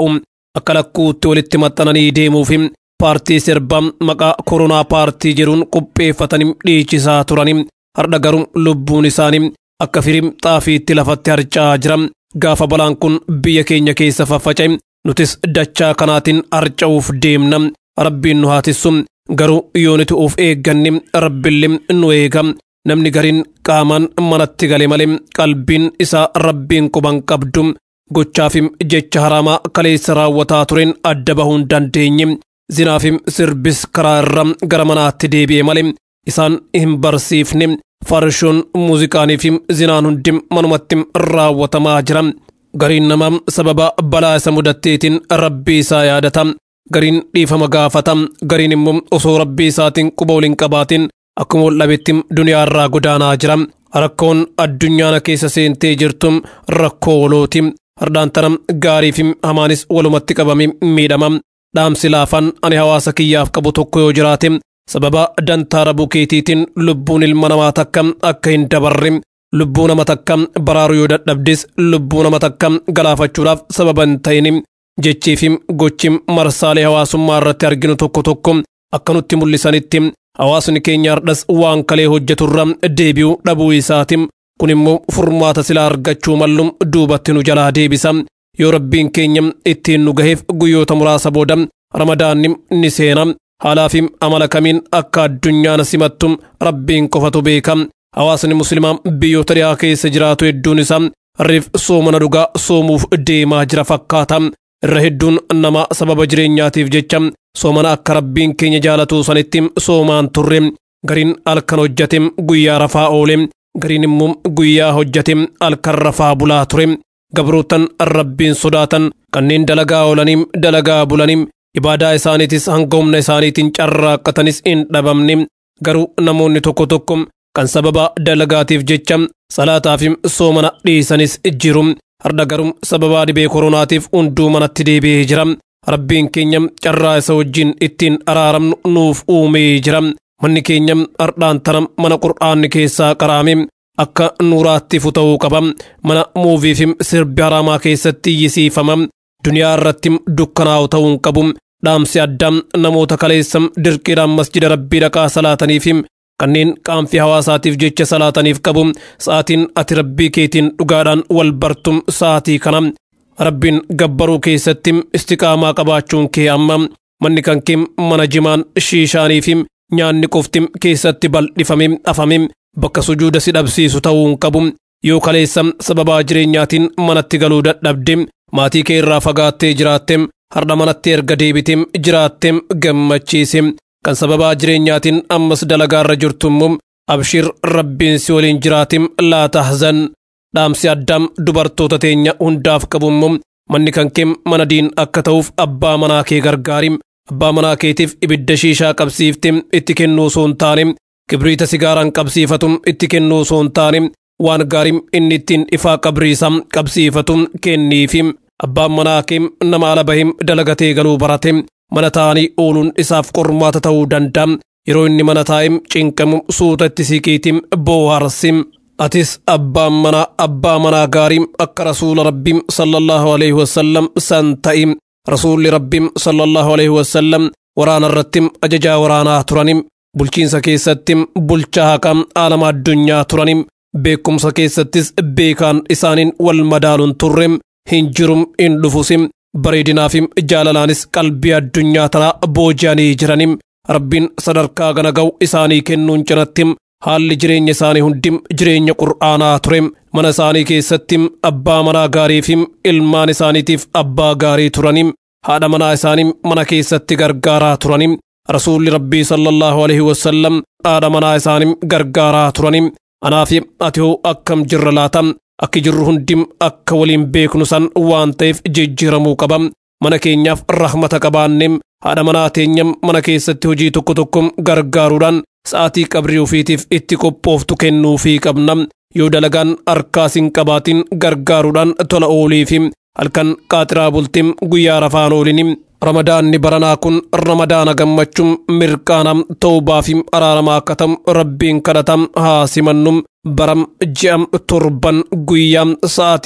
akka lakkuutti walitti maxxananii deemuuf paartii sirbaa maqaa koronaa paartii jedhuun qopheeffatanii dhiichisaa turanii har'a garuu lubbuun isaanii akka firim xaafiitti lafatti harca'aa jira gaafa balaan kun biyya keenya keessa faffaca'e nutis dachaa kanaatiin harca'uuf deemna rabbiin nu haatissu garuu yoonitu of eegganne rabbillee nu eega namni gariin qaamaan manatti gale malee qalbiin isaa rabbiin quban qabdu gochaafim jecha haraamaa kaleessa raawwataa tureen adda bahuu hin dandeenye zinaafim sirbis karaa irra gara manaatti deebi'e malee isaan hin barsiifne farshoon muuziqaaniifim zinaan hundi manumatti raawwatamaa jira gariin namaa sababa balaa isa mudatteetiin rabbii isaa yaadata gariin dhiifama gaafata gariin immoo osoo rabbii isaatiin quba waliin qabaatiin akkuma waldhabetti duniyaa irraa godaanaa jira rakkoon addunyaana keessa seentee jirtu rakkoo walooti hardhaan tana gaarii fi hamaanis walumatti qabame miidhama dhaamsi laafaan ani hawaasa kiyyaaf qabu tokko yoo jiraate sababa dantaa rabuu keetiitiin lubbuun ilma namaa takka akka hin dabarre lubbuu nama takka baraaruu yoo dadhabdes lubbuu nama takka galaafachuudhaaf sababa hin ta'in jechii fi gochi marsaalee hawaasummaa irratti arginu tokko tokko akka nutti mul'isanitti hawaasni keenya hardhas waan kalee hojjeturra deebi'uu dhabuu isaati kun immoo furmaata silaa argachuu mallu duubatti nu jalaa deebisa yoo rabbiin keenya ittiin nu gaheef guyyoota muraasa booda ramadaanni ni seena haalaa fi amala kamiin akka addunyaan simattu rabbiin qofatu beeka hawaasni muslimaa biyyoota dhiyaa keessa jiraatu hedduun isaa riif soomana dhugaa soomuuf deemaa jira fakkaata irra hedduun nama sababa jireenyaatiif jecha soomana akka rabbiin keenya jaalatu sanitti soomaan turre gariin halkan hojjate guyyaa rafaa oole gariin immoo guyyaa hojjate halkan rafaa bulaa ture gabrootan rabbiin sodaatan kanneen dalagaa oolanii dalagaa bulanii ibaadaa isaaniitis hanga humna isaaniitiin carraaqqatanis hin dhabamne garuu namoonni tokko tokko kan sababa dalagaatiif jecha salaataa fi soomana dhiisanis jiru har'a garuu sababa dhibee koronaatiif hunduu manatti deebi'ee jira rabbiin keenya carraa isa wajjin ittiin araaramnu nuuf uumee jira manni keenya hardhaan tana mana qur'aanni keessaa qaraame akka nuuraatti futa'uu qaba mana muuvii fi sirbi haraamaa keessatti iyyisiifama duniyaa irratti dukkanaa'u ta'uu hin qabu dhaamsi addaa namoota kaleessa dirqiidhaan masjida rabbii dhaqaa salaataniif kanneen qaanfii hawaasaatiif jecha salaataniif qabu sa'aatiin ati rabbii keetiin dhugaadhaan wal bartum sa'aatii kana rabbiin gabbaruu keessatti istiqaamaa qabaachuun kee amma manni kan kee mana jimaan shiishaanii fi nyaanni qofti keessatti bal'ifame afame bakka sujuuda si dhabsiisu ta'uu hin qabu yoo kaleessa sababaa jireenyaatiin manatti galuu dadhabde maatii kee irraa fagaattee jiraatte har'a manatti erga deebite jiraatte gammachiise kan sababaa jireenyaatiin ammas dalagaarra jirtu immoo abshir rabbiin si waliin jiraate laa tahzan dhaamsi addaam dubartoota teenya hundaaf qabu immoo manni kan kee mana diin akka ta'uuf abbaa manaa kee gargaari abbaa manaa keetiif ibidda shiishaa qabsiifte itti kennuu osoo hin taane kibriita sigaaraan qabsiifatu itti kennuu osoo hin taane waan gaarii inni ittiin ifaa qabriisaa qabsiifatu kenniifi abbaan manaa kee nama ala bahee dalagatee galuu barate mana taa'anii ooluun isaaf qormaata ta'uu danda'a yeroo inni mana taa'ee cinqamu suuta itti siqiitiin booharsi atis abbaan manaa abbaa manaa gaarii akka rasuula rabbii sallallahu alaihi wasallam san ta'i rasuulli rabbii sallallahu alaihi wasallam waraana irratti ajajaa waraanaa turani bulchiinsa keessatti bulchaa haqaa aalama addunyaa turani beekumsa keessattis beekaan isaaniin wal madaaluun turre hin jirum hin dhufusi bareedinaa fi jaalalaanis qalbii addunyaa tanaa booji'anii jirani rabbiin sadarkaa gana ga'u isaanii kennuun cinatti haalli jireenya isaanii hundi jireenya qur'aanaa ture mana isaanii keessatti abbaa manaa gaarii fi ilmaan isaaniitiif abbaa gaarii turani haadha manaa isaanii mana keessatti gargaaraa turani rasuulli rabbii sallallahu alaihi wasallam haadha manaa isaanii gargaaraa turani anaa fi ati hoo akkam jirra laata akki jirru hundi akka waliin beeknu san waan ta'eef jijjiiramuu qaba mana keenyaaf rahmata qabaanne haadha manaa teenya mana keessatti hojii tokko tokko gargaaruudhaan sa'aatii qabrii ofiitiif itti qophooftu kennuufii qabna yoo dalagaan harkaas hin qabaatin gargaaruudhaan tola ooliifi halkan qaaxiraa bultiin guyyaa rafaan oolini ramadaanni baranaa kun ramadaana gammachuun mirqaana tawbaa fi araaramaa akka ta'u rabbiin kadhatam haa simannu baram ji'am torban guyyaa sa'aatii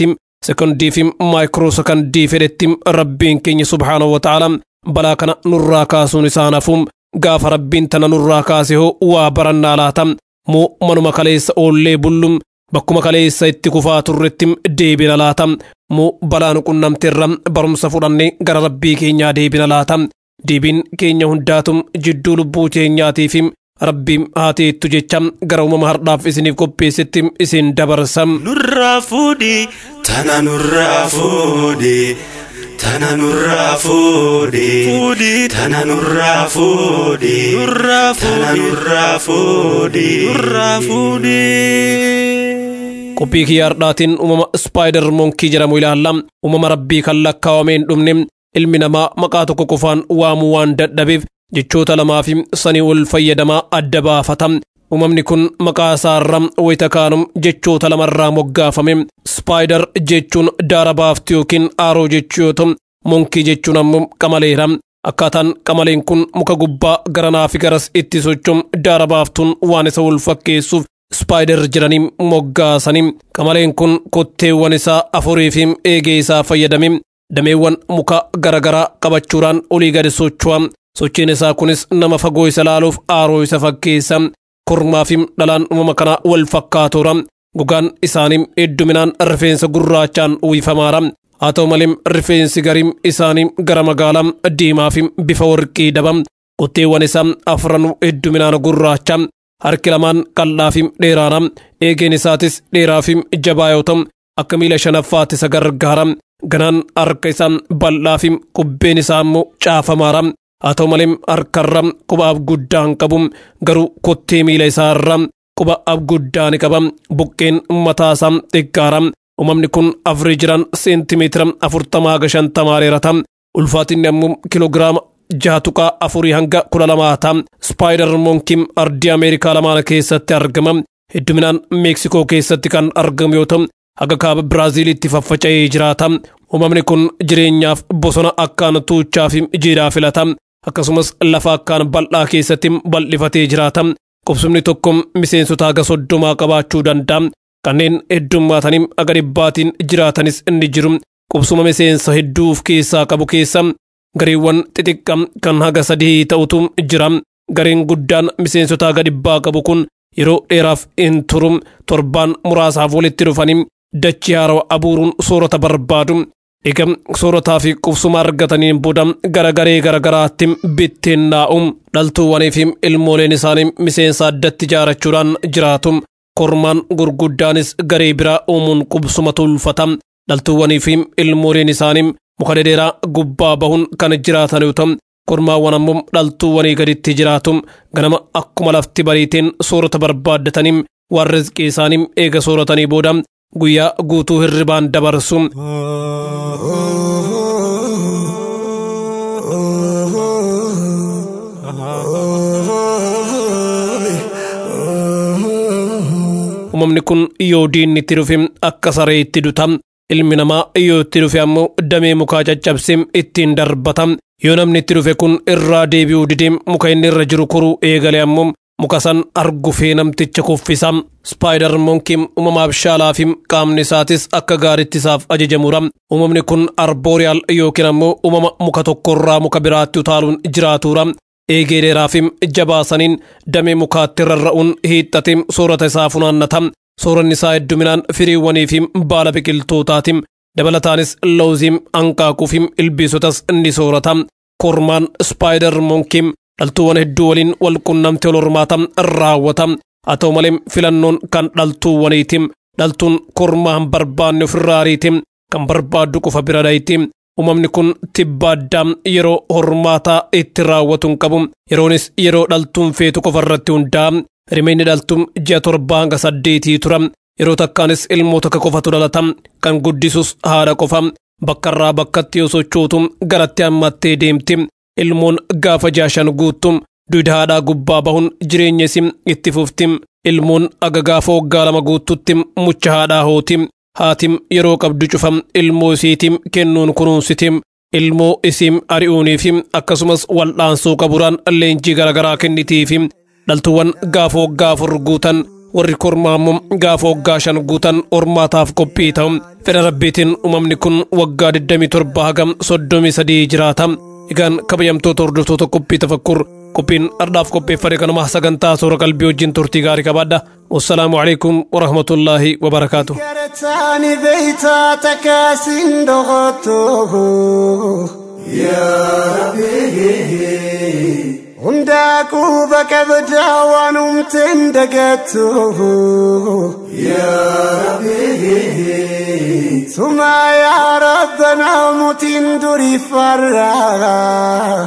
sekondii fi maayikiroo sekondii fedhetti rabbiin keenya subhaanahu wa ta'ala balaa kana nurraa kaasuun isaa nafu gaafa rabbiin tana nurraa kaase hoo waa barannaa laata moo manuma kaleessa oollee bullum bakkuma kaleessa itti kufaa turretti deebina laata moo balaan qunnamteerra barumsa fudhannee gara rabbii keenyaa deebina laata deebiin keenya hundaatum jidduu lubbuu keenyaatii fi rabbiin haateettu jecha gara uumama hardhaaf isiniif qopheessetti isin dabarsa. nurraa fuudhi tana nurraa fuudhi tana nurraa fuudhi tana nurraa fuudhi tana nurraa fuudhi nurraa fuudhi. qophii kiyyaa hardhaatiin uumama ispaayider moonkii jedhamu ilaalla uumama rabbii kan lakkaawamee hin dhumne ilmi namaa maqaa tokko qofaan waamuu waan dadhabeef jechoota lamaa fi sanii ol fayyadamaa adda baafata uumamni kun maqaa isaarra wayita kaanum jechoota lamarraa moggaafame ispaayider jechuun daara baaftu yookiin aaroo jechuu yoo ta'u moonkii jechuun ammoo qamaleera akkaataan qamaleen kun muka gubbaa garanaa fi garas itti sochoom daara baaftuun waan isa wal fakkeessuuf ispaayider jedhanii moggaasanii qamaleen kun kotteewwan isaa afurii fi eegee isaa fayyadame dameewwan muka garagaraa qabachuudhaan olii gadi socho'a sochiin isaa kunis nama fagoo isa laaluuf aaroo isa fakkeessa kormaa fi dhalaan uumama kanaa wal fakkaatoodha gogaan isaanii hedduminaan rifeensa gurraachaan uwwifamaadha haa ta'u malee rifeensi gariin isaanii gara magaalaa diimaa fi bifa warqii daba kotteewwan isaa afran hedduminaan gurraacha harki lamaan qal'aa fi dheeraadha eegeen isaatis dheeraa fi jabaa yoo ta'u akka miila shanaffaatti isa gargaara ganaan harka isaa bal'aa fi kubbeen isaa immoo caafamaadha haa ta'u malee harkarra quba abguddaa hin qabu garuu kottee miila isaarra quba abguddaa ni qaba buqqeen mataa isaa xiqqaara uumamni kun afurii jiran seentimeetira afurtamaa haga shantamaa dheerata ulfaatinni ammoo kiloogiraama jaha tuqaa afurii hanga kudha lamaa ta'a spaayider moonkiin ardii ameerikaa lamaan keessatti argama hedduminaan meeksikoo keessatti kan argamu yoo ta'u haga kaaba biraaziilitti faffaca'ee jiraata uumamni kun jireenyaaf bosona akkaan tuuchaa fi jiidhaa filata akkasumas lafa akkaan bal'aa keessatti bal'ifatee jiraata qubsumni tokko miseensota haga soddomaa qabaachuu danda'a kanneen heddummaatanii haga dhibbaatiin jiraatanis inni jiru qubsuma miseensa hedduuf keessaa qabu keessa gareewwan xixiqqaa kan haga sadii ta'utu jira gareen guddaan miseensota haga dhibbaa qabu kun yeroo dheeraaf hin turu torbaan muraasaaf walitti dhufanii dachii haarawaa abuuruun soorata barbaadu eega soorataa fi qubsuma argataniin booda gara garee garagaraatti bittinnaa'u dhaltuuwwanii fi ilmooleen isaanii miseensa addatti ijaarachuudhaan jiraatu kormaan gurguddaanis garee biraa uumuun qubsuma tulfata dhaltuuwwanii fi ilmooleen isaanii muka dhedheeraa gubbaa bahuun kan jiraatan yoo ta'u kormaawwan ammoo dhaltuuwwanii gaditti jiraatu ganama akkuma lafti bariiteen soorata barbaaddatanii waan rizqii isaanii eega sooratanii booda guyyaa guutuu hirribaan dabarsu. uumamni kun yoo diinni itti dhufe akka saree itti duta ilmi namaa yoo itti dhufe ammoo damee mukaa caccabsee ittiin darbata yoo namni itti dhufe kun irraa deebi'uu didee muka inni irra jiru koruu eegale ammoo muka san argufee namticha kuffisa spaayider moonkiin uumamaaf shaalaa fi qaamni isaatis akka gaaritti isaaf ajajamudha uumamni kun arbooriyaal yookiin ammoo uumama muka tokkorraa muka biraatti utaaluun jiraatudha eegee dheeraa fi jabaasaniin damee mukaatti rarra'uun hiixxatee soorata isaa funaannata sooranni isaa hedduminaan firiiwwanii fi baala biqiltootaati dabalataanis lawziim hanqaaquu fi ilbiisotas ni soorata kormaan spaayider moonkiin dhaltuuwwan hedduu waliin wal qunnamtee wal hormaata raawwata haa ta'u malee filannoon kan dhaltuuwwaniiti dhaltuun kormaa hin barbaanne ofirraa ariiti kan barbaaddu qofa bira dhayti uumamni kun tibba addaa yeroo hormaataa itti raawwatu hin qabu yeroonis yeroo dhaltuun feetu qofa irratti hundaa'a rimeenni dhaltuun ji'a torbaa hanga saddeetii tura yeroo takkaanis ilmoota akka qofatu dhalata kan guddisus haadha qofa bakka irraa bakkatti yoo sochootu garatti hammattee deemti ilmoon gaafa jaashan guuttu duyda haadhaa gubbaa bahuun jireenya isin itti fufti ilmoon aga gaafa waggaa lama guuttutti mucha haadhaa hooti haatim yeroo qabdu cufa ilmoo isiitiin kennuun kunuunsiti ilmoo isiin ari'uuniif akkasumas wal'aansoo qaburaan leenjii garaagaraa kennitiif dhaltuuwwan gaafa waggaa afur guutan warri kormaa immoo gaafa waggaa shan guutan hormaataaf qophii ta'u fedha rabbiitiin uumamni kun waggaa 27 hagam 33 jiraata egaan kabajamtoota hordoftoota qophii tafakkur qophiin ardhaaf qopheeffame kanuma sagantaa soora qalbii wajjin turtii gaarii qabaadha wassalaamu alaikum warahmatullaahi wabarakaatu Garataani beeytaa takaasin dhokoto. Hundaa quba qabdaa waan humteen dagattu. Sumaa yaa rabbanaa mutiin durii farraa.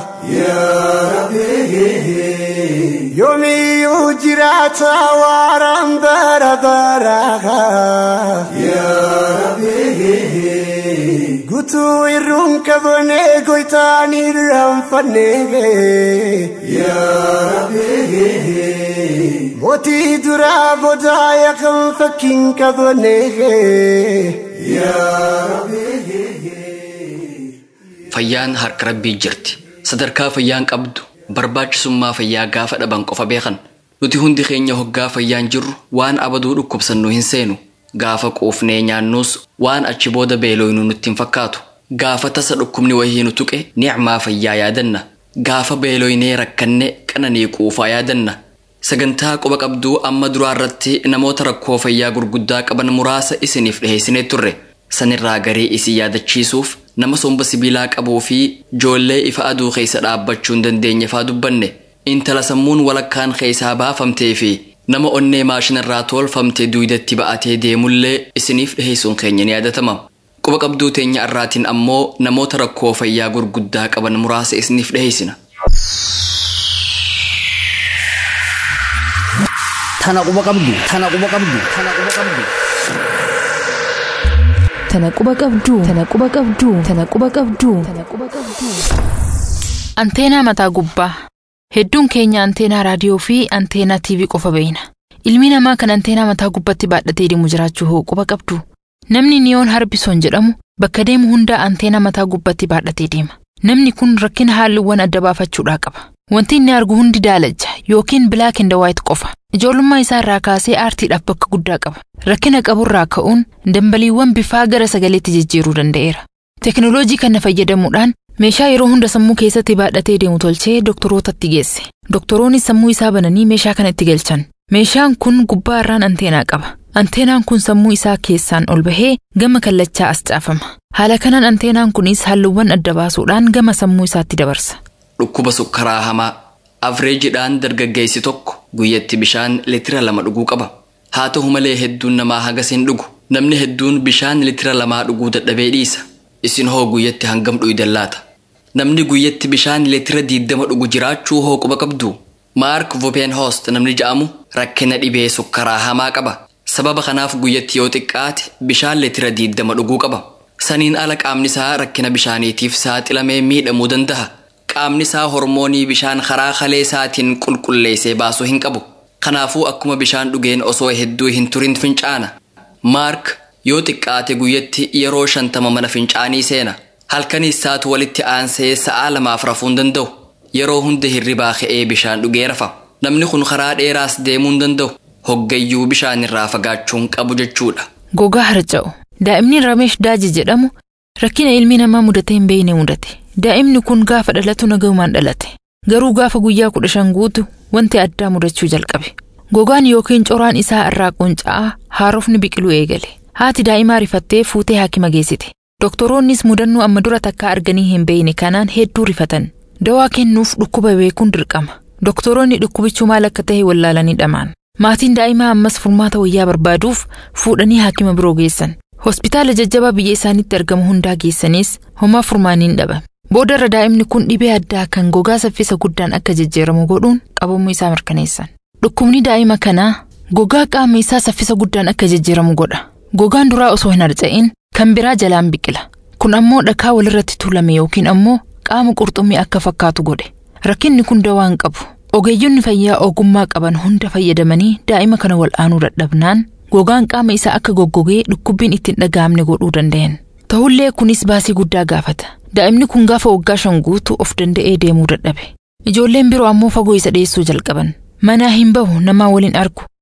Yoomiyyuu jiraata waaraan bara baraa. Gutuu irruun qabnee goytaan irraanfannee. Mootii duraa boodaa yakan fakkiin qabnee. Fayyaan harka rabbii jirti. Sadarkaa fayyaan qabdu barbaachisummaa fayyaa gaafa dhaban qofa beekan. Nuti hundi keenya hoggaa fayyaan jirru waan abaduu dhukkubsannu hin seenu. Gaafa quufnee nyaannus waan achi booda beelooynu nutti hin fakkaatu. Gaafa tasa dhukkubni wayii nu tuqe ni'maa fayyaa yaadanna. Gaafa beelooynee rakkanne qananii quufaa yaadanna. Sagantaa quba qabduu amma duraa irratti namoota rakkoo fayyaa gurguddaa qaban muraasa isiniif dhiheessinee turre. Sanirraa garii isin yaadachiisuuf nama somba sibiilaa qabuu fi joollee ifa aduu keessa dhaabbachuu hin dandeenye faa dubbanne. Intala sammuun walakkaan keessaa baafamtee fi nama onnee maashinarraa tolfamtee duwidatti ba'atee deemullee isiniif dhiheessuun keenya ni yaadatama. Quba qabduu teenya irraatiin ammoo namoota rakkoo fayyaa gurguddaa qaban muraasa isiniif dhiheessina. Tana quba qabdu. Tana quba qabdu. Tana quba qabdu. Tana quba qabduu. Tana quba qabduu. Tana quba qabduu. Tana quba qabduu. Anteenaa mataa gubbaa. Hedduun keenya anteenaa raadiyoo fi anteenaa TV qofa beeyna. Ilmi namaa kan anteenaa mataa gubbaatti baadhatee deemu jiraachuu hoo quba qabdu. Namni niyoon harbison jedhamu bakka deemu hundaa anteenaa mataa gubbaatti baadhatee deema. Namni kun rakkina haalluuwwan adda baafachuudhaa qaba. Wanti inni argu hundi daalacha yookiin bilaak inda waayit qofa. Ijoollummaa isaa irraa kaasee aartiidhaaf bakka guddaa qaba. Rakkina qaburraa ka'uun dambaliiwwan bifaa gara sagaleetti jijjiiruu danda'eera. Teknooloojii kana fayyadamuudhaan meeshaa yeroo hunda sammuu keessatti baadhatee deemu tolchee doktorootatti geesse. Doktoroonni sammuu isaa bananii meeshaa kana itti galchan. Meeshaan kun gubbaa irraan anteenaa qaba. Anteenaan kun sammuu isaa keessaan ol bahee gama kallachaa as caafama. Haala kanaan anteenaan kunis halluuwwan adda baasuudhaan gama sammuu isaatti dabarsa. Dhukkuba sukkaraa hamaa afreejiidhaan dargaggeessi tokko guyyatti bishaan litira lama dhuguu qaba. Haa ta'u malee hedduun namaa hagas hin dhugu. Namni hedduun bishaan litira lamaa dhuguu dadhabee dhiisa. Isin hoo guyyatti hangam dhuydan laata? Namni guyyatti bishaan litira diiddama dhugu jiraachuu hoo quba qabdu? Maark Vopenhoost namni ja'amu rakkina dhibee sukkaraa hamaa qaba. Sababa kanaaf guyyatti yoo xiqqaate bishaan litira diiddama dhuguu qaba. Saniin ala qaamni isaa rakkina bishaaniitiif saaxilamee miidhamuu danda'a. Qaamni isaa hormoonii bishaan karaa kalee isaatiin qulqulleessee baasuu hin qabu. Kanaafuu akkuma bishaan dhugeen osoo hedduu hin turin fincaana. Maark yoo xiqqaate guyyatti yeroo shantama mana fincaanii seena. Halkaniis isaatu walitti aansee sa'aa lamaaf rafuu hin danda'u. Yeroo hunda hirribaa ka'ee bishaan dhugee rafa. Namni kun karaa dheeraas deemuu hin danda'u. Hoggayyuu bishaan irraa fagaachuun qabu jechuudha. Gogaa harca'u. Daa'imni Ramesh Daaji jedhamu rakkina ilmi namaa mudatee hin beekne mudate. Daa'imni kun gaafa dhalatu nagahumaan dhalate. Garuu gaafa guyyaa kudha shan guutu wanti addaa mudachuu jalqabe. Gogaan yookiin coraan isaa irraa qunca'aa haarofni biqiluu eegale. Haati daa'imaa rifattee fuutee haakima geessite. Doktoroonnis mudannoo amma dura takkaa arganii hin beekne kanaan hedduu rifatan. Dawaa kennuuf dhukkuba beekuun dirqama. Doktoroonni dhukkubichuu maal akka ta'e wallaalanii dhamaan. Maatiin daa'imaa ammas furmaata wayyaa barbaaduuf fuudhanii haakima biroo geessan. Hospitaala jajjabaa biyya isaaniitti argamu hundaa geessanis homaa furmaaniin dhaban. Boodarra daa'imni kun dhibee addaa kan gogaa saffisa guddaan akka jijjiiramu godhuun qabamuu isaa mirkaneessan. Dhukkubni daa'ima kanaa gogaa qaama isaa saffisa guddaan akka jijjiiramu godha. Gogaan duraa osoo hin harca'in kan biraa jalaan biqila. Kun ammoo dhakaa walirratti tuulame yookiin ammoo qaama qurxummii akka fakkaatu godhe. Rakkinni kun dawaa hin qabu. Ogeeyyonni fayyaa ogummaa qaban hunda fayyadamanii daa'ima kana wal'aanuu dadhabnaan gogaan qaama isaa akka goggogee dhukkubbiin ittiin dhaga'amne godhuu danda'an. Ta'ullee kunis baasii guddaa gaafata. Daa'imni kun gaafa waggaa shan guutu of danda'ee deemuu dadhabe. Ijoolleen biroo ammoo fagoo isa dhiyeessuu jalqaban. Manaa hin bahu namaa waliin argu.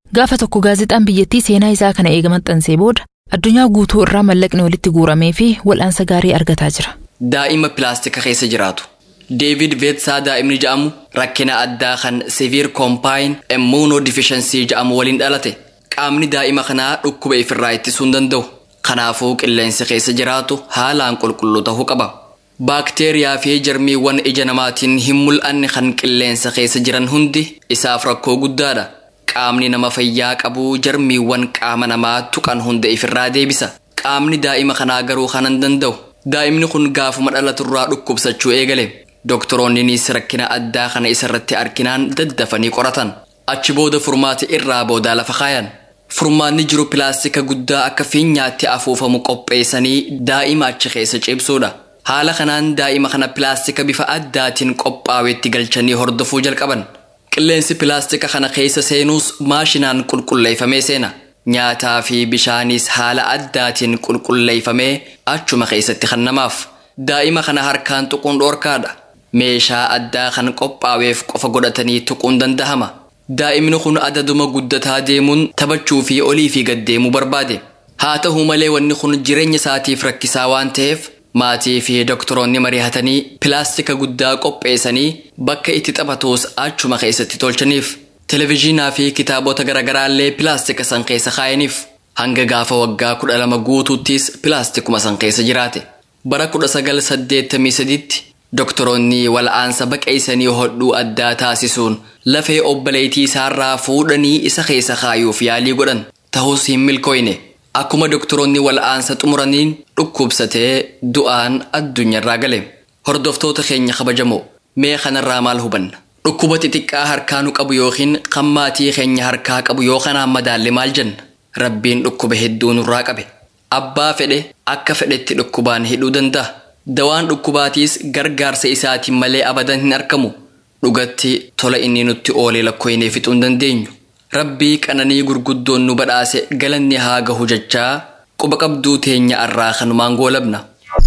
Gaafa tokko gaazexaan biyyattii seenaa isaa kana eega maxxansee booda addunyaa guutuu irraa mallaqni walitti guuramee fi wal'aansa gaarii argataa jira. Daa'ima pilaastika keessa jiraatu. Deevid Veetsaa daa'imni jedhamu rakkina addaa kan Severe Combined Immunodeficiency jedhamu waliin dhalate. Qaamni daa'ima kanaa dhukkuba ifirraa ittisuu hin danda'u. Kanaafuu qilleensi keessa jiraatu haalaan qulqulluu ta'uu qaba. Baakteeriyaa fi jarmiiwwan ija namaatiin hin mul'anne kan qilleensa keessa jiran hundi isaaf rakkoo guddaadha. Qaamni nama fayyaa qabu jarmiiwwan qaama namaa tuqan hunda ifirraa deebisa. Qaamni daa'ima kanaa garuu kana hin danda'u. Daa'imni kun gaafuma dhalaturraa dhukkubsachuu eegale. Doktoroonnis rakkina addaa kana isarratti arginaan daddafanii qoratan. Achi booda furmaata irraa boodaa lafa kaayan. Furmaanni jiru pilaastika guddaa akka fiinyaatti afuufamu qopheessanii daa'ima achi keessa ciibsuudha. Haala kanaan daa'ima kana pilaastika bifa addaatiin qophaa'etti galchanii hordofuu jalqaban. Qilleensi pilaastika kana keessa seenuus maashinaan qulqulleeffamee seena. Nyaataa fi bishaanis haala addaatiin qulqulleeffamee achuma keessatti kennamaaf. Daa'ima kana harkaan tuquun dhoorkaadha. Meeshaa addaa kan qophaa'eef qofa godhatanii tuquun dandahama. Daa'imni kun adaduma guddataa deemuun taphachuu fi olii fi gad deemuu barbaade. Haa ta'u malee wanni kun jireenya isaatiif rakkisaa waan ta'eef maatii fi doktoroonni mari'atanii pilaastika guddaa qopheessanii bakka itti taphatus achuma keessatti tolchaniif. Televezyiinaa fi kitaabota garaagaraallee pilaastika san keessa kaayaniif. Hanga gaafa waggaa kudha lama guutuuttis pilaastikuma san keessa jiraate. Bara kudha sagal saddeettamii sadiitti doktoroonni wal'aansa baqeessanii hodhuu addaa taasisuun lafee obboleettii isaarraa fuudhanii isa keessa kaayuuf yaalii godhan ta'us hin milkooyne. Akkuma doktoroonni wal'aansa xumuraniin dhukkubsatee du'aan addunyaarraa gale. Hordoftoota keenya kabajamoo mee kanarraa maal hubanna? Dhukkuba xixiqqaa harkaanu qabu yookiin kan maatii keenya harkaa qabu yoo kanaan madaalle maal jenna? Rabbiin dhukkuba hedduu nurraa qabe. Abbaa fedhe akka fedhetti dhukkubaan hidhuu danda'a. Dawaan dhukkubaatiis gargaarsa isaatiin malee abadan hin argamu. Dhugatti tola inni nutti oolee lakkoofnee fixuu hin dandeenyu. Rabbii qananii gurguddoon nu badhaase galanni haa gahu jechaa quba qabduu teenya irraa kanumaan goolabna.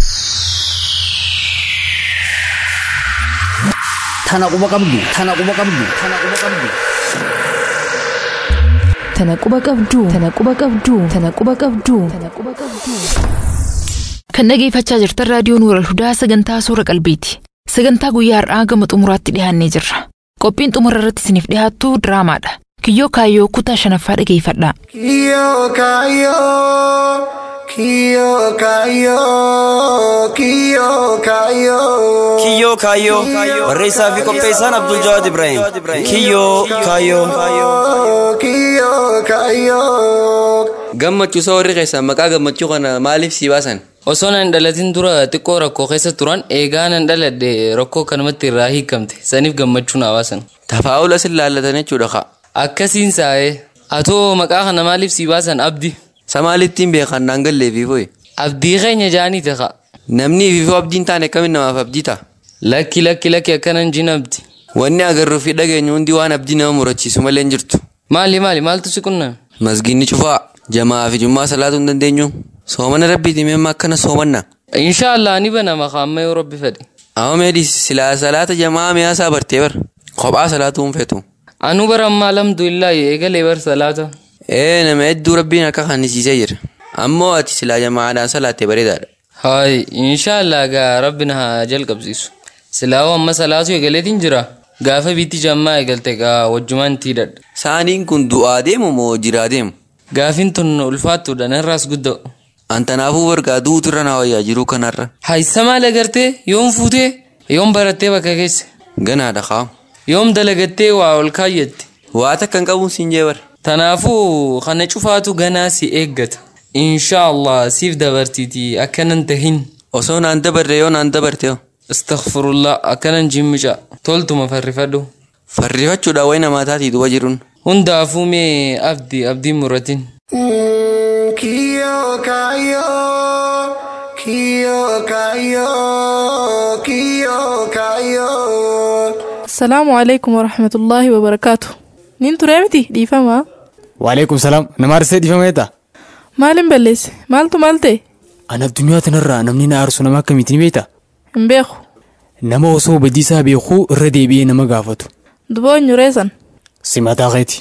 Tana quba qabdu. Tana quba qabdu. Tana quba qabdu. Tana quba qabduu. Tana quba qabduu. Tana quba qabduu. Tana quba qabduu. Kan dhageeffachaa jirtan raadiyoo Nuural Hudaa sagantaa suura qalbiiti. Sagantaa guyyaa har'aa gama xumuraatti dhiyaannee jirra. Qophiin xumura irratti isiniif dhiyaattu diraamaadha. Kiyyoo kaayyoo kutaa shanaffaa dhageeffadhaa. Kiyo kayo, kiyo kayo, kiyo kayo. Kiyyoo kaayyoo barreessaa fi qopheessaan Abdul Jawaad Ibrahim. Kiyyoo kaayyoo. Kiyo kayo. Gammachuu isa warri keessan maqaa gammachuu kana maaliif sii baasan? Osoo nan dhalatin dura xiqqoo rakkoo keessa turan eegaa nan dhaladhe rakkoo kanumatti irraa hiikamte saniif gammachuu na baasan. Tafaa'ula sin laallatan jechuudha kaa. Akkasiin saa'ee atoo maqaa kana maaliif sii baasan abdi? Sa maalittiin beekan naan galleefi foyi? Abdii keenya jaanii ta'a. Namni ififoo abdiin taane akkamiin namaaf abdii ta'a? Lakki lakki lakki akkanan jin abdi. Wanni agarruu fi dhageenyu hundi waan abdii nama murachiisu malee hin jirtu. Maali maali maaltu si qunname? Masgiinni cufaa jamaa fi jummaa salaatuu hin dandeenyu. Soomana rabbiiti meemma akkana soomanna. Inshaallah ni banama kaamma yoo rabbi fedhe. Amma meedis silaa salaata jamaa miyaasaa bartee bar. Kophaa salaatuu hin feetu. Anu bara ammaa alhamdulillah eegalee bar salaata. Ee nama hedduu rabbiin akka kannisiisee jira. Ammoo ati silaa jamaadhaan salaattee bareedaadha. Hayi inshaallah gaa rabbi na haa jalqabsiisu. Silaawoo amma salaatu eegaleetiin jira. Gaafa biitti jammaa eegalte gaa wajjumaan tiidhadha. Saaniin kun du'aa deemu moo jiraa deemu? Gaafin tun ulfaattuudha narraas gudda'u. Antanaafuu wargaa duutu irra na wayyaa jiruu kanarra. Haysa maal agartee yoom fuutee yoom barattee bakka keessa. Ganaadha kaa. Yoom dalagattee waa ol kaayyatte. Waa takka hin qabuun siin jee bara. Tanaafuu kana cufaatu ganaa si eeggata. Inshaallah siif dabartiiti akkanan tahin. Osoo naan dabarre yoo naan dabarte yoo. Astaghfirullah akkanan jimmica toltuma farrifadhu. Farrifachuudha wayi namaa taatii duba jiruun. Hundaafuu mee abdii abdiin muratin. Kiyo kayo, kiyo kayo, kiyo kayo. Salaamu alaikum warahmatullaahi wabarakaatu. Nin turee miti dhiifama. Waalaikum salaam nama arsee dhiifameeta. Maalin balleesse maaltu maal ta'e? Ani addunyaa tanarraa namni na aarsu nama akkamiitiin beekta? Hin beeku. Nama osoo badiisaa beekuu irra deebi'ee nama gaafatu. Duboo nyureessan. Simataa keeti.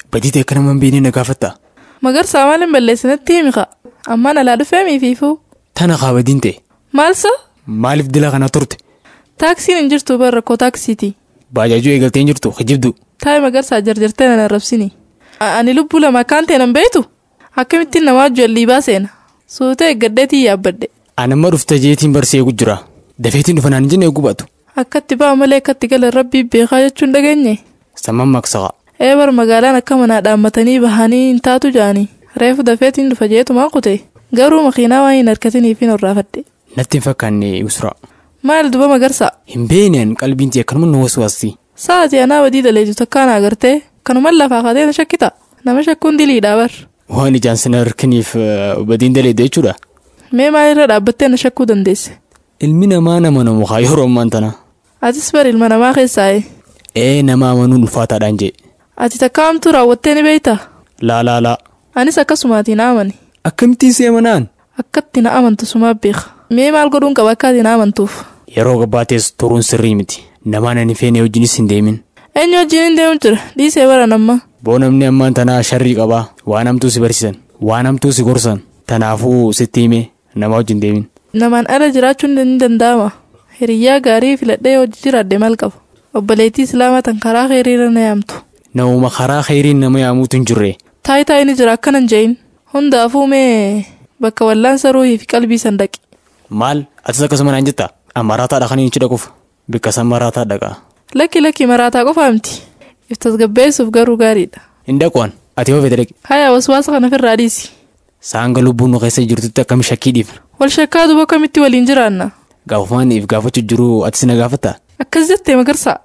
badii ta'e akka nama hin beekne na gaafatta. Magarsaa maal hin balleessinatti himi kaa. Ammaan alaa dhufee miifiifuu. Tana kaa badiin ta'e. Maalsa? Maaliif dila kana turte? Taaksiin hin jirtu bar rakkoo taaksiiti. Baajaajuu eegaltee hin jirtu hijibdu. Taa'ee magarsaa jarjartee nan arrabsini. Ani lubbuu lama akkaan ta'e nan beektu. Akkamittiin namaa jalli baaseena. Suutee eeggaddeetii yaabbadde. Anamma dhufte jeetiin barsee eegu jira. Dafeetiin dhufa naan jenne eegu baatu. Akkatti ba'a malee akkatti gala rabbii beekaa jechuun dhageenye. Samman maqsaqa. Ee bar magaalaan akka manaa dhaammatanii bahanii hin taatu jaanii. Reefu dafeetiin dhufa jeetumaa kute. Garuu makiinaa waan hin harkatiniif hin horraafadhe. Natti hin fakkaanne usra. Maal duba magarsaa? Hin beekneen qalbiin ta'e akkanuma nu waswaasti. Sa'aatii anaa badii daleetu takkaan agartee kanuman lafaa kaatee na shakkita. Nama shakkuun diliidhaa bar. Waan ijaan sana harkaniif badiin daleedha jechuudha. Mee maalirra dhaabbattee na shakkuu dandeesse? Ilmi namaa nama namu haa yeroo ammaan tana. Atis bar ilma namaa keessaa'e. Ee nama amanuun ulfaataadhaan jee. Ati takka hamtuu raawwattee ni beektaa? Laa laa laa. Anis akkasumaatii na amani. Akkamittiin si amanaan? Akkatti na amantu sumaa beeka. Mee maal godhuun qaba akka ati na amantuuf? Yeroo gabbaatees turuun sirrii miti. Namaan ani feene wajjinis hin deemin. Eenyu wajjin hin deemu jira? Dhiisee bara namma. Boo namni ammaan tanaa sharrii qabaa. Waan hamtuu si barsiisan. Waan hamtuu si gorsan. Tanaafuu sitti hime nama wajjin deemin. Namaan ala jiraachuun ni danda'ama. Hiriyyaa gaarii filadhee hojii jiraadde maal qaba? Obboleettii Islaamaa tan karaa kheyriirra na yaamtu. Namuma karaa kheyriin nama yaamuutu hin jirre. Taayitaa inni jira akkanan jeeyin. Hundaafuu mee bakka wallaansa ruuhii fi qalbii sandaqi. Maal atis akkasuma naan jetta? Maraataa kan hin dhaquuf. Bikka san maraataa dhaqa. Lakki lakki maraataa qofa miti. Iftas gabbeessuuf garuu gaariidha. Hin dhaquun ati yoo fedhe dhaqi. Haya waswaasa kana ofirraa dhiisi. Saanga lubbuun nu keessa jirtutti akkami shakkii dhiifna. Wal shakkaa duba kamitti waliin jiraanna. Gaafumaan if gaafachuu jiru atis na gaafatta. Akkas jettee magarsaa.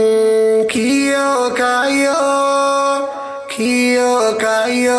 Kiyo kayo, kiyo kayo,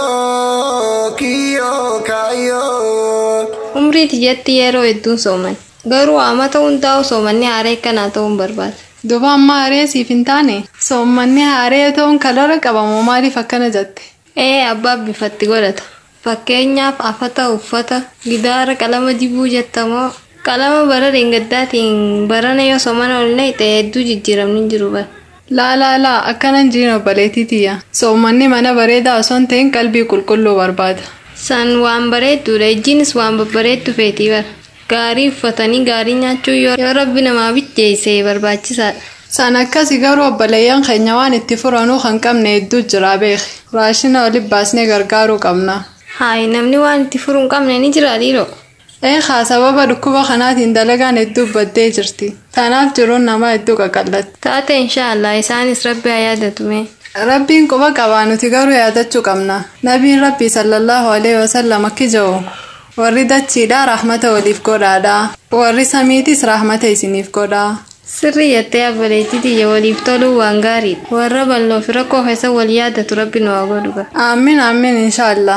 kiyo kayo. Umrii tiyyatti yeroo hedduun sooman. Garuu amata hundaa'u soomanni haaree kanaa ta'uun barbaada. Duba amma haaree siif hin taane soommanni haaree ta'uun kalara qabamu maaliif akkana jette? Ee abbaa bifatti godhata. Fakkeenyaaf afata uffata gidaara qalama dibuu jettamoo qalama bara deengaddaatiin barana yoo soomana oolne ta'e hedduu jijjiiramni jiru bara. Laa laa laa akkanan jiin obboleettii tiyya. Soommanni mana bareedaa osoo hin ta'in qalbii qulqulluu barbaada. San waan bareedduudha ijjiinis waan babbareeddu feetii bara. Gaarii uffatanii gaarii nyaachuu yoo rabbi namaa bijjeesse barbaachisaadha. San akkasi garuu obboleeyyan keenya waan itti furanuu kan qabne hedduu jira beeki. Raashina olii baasnee gargaaruu qabna. Haayi namni waan itti furuu hin qabne ni jira dhiiroo. Eegaa sababa dhukkuba kanaatiin dalagaan hedduu baddee jirti. Tanaaf jiruun namaa hedduu qaqallatti. Taate inshaallah isaanis rabbi haa yaadatume. Rabbiin quba qabaa nuti garuu yaadachuu qabna. Nabiin rabbii sallallahu alaihi wasallam akki jedhu warri dachiidhaa rahmata waliif godhaadha. Warri samiitis rahmata isiniif godhaa. Sirri jettee abboleettii tiyya waliif toluu waan gaariidha. Warra bal'oo fi rakkoo keessa wal yaadatu rabbi nu haa godhu. Amiin amiin inshaallah.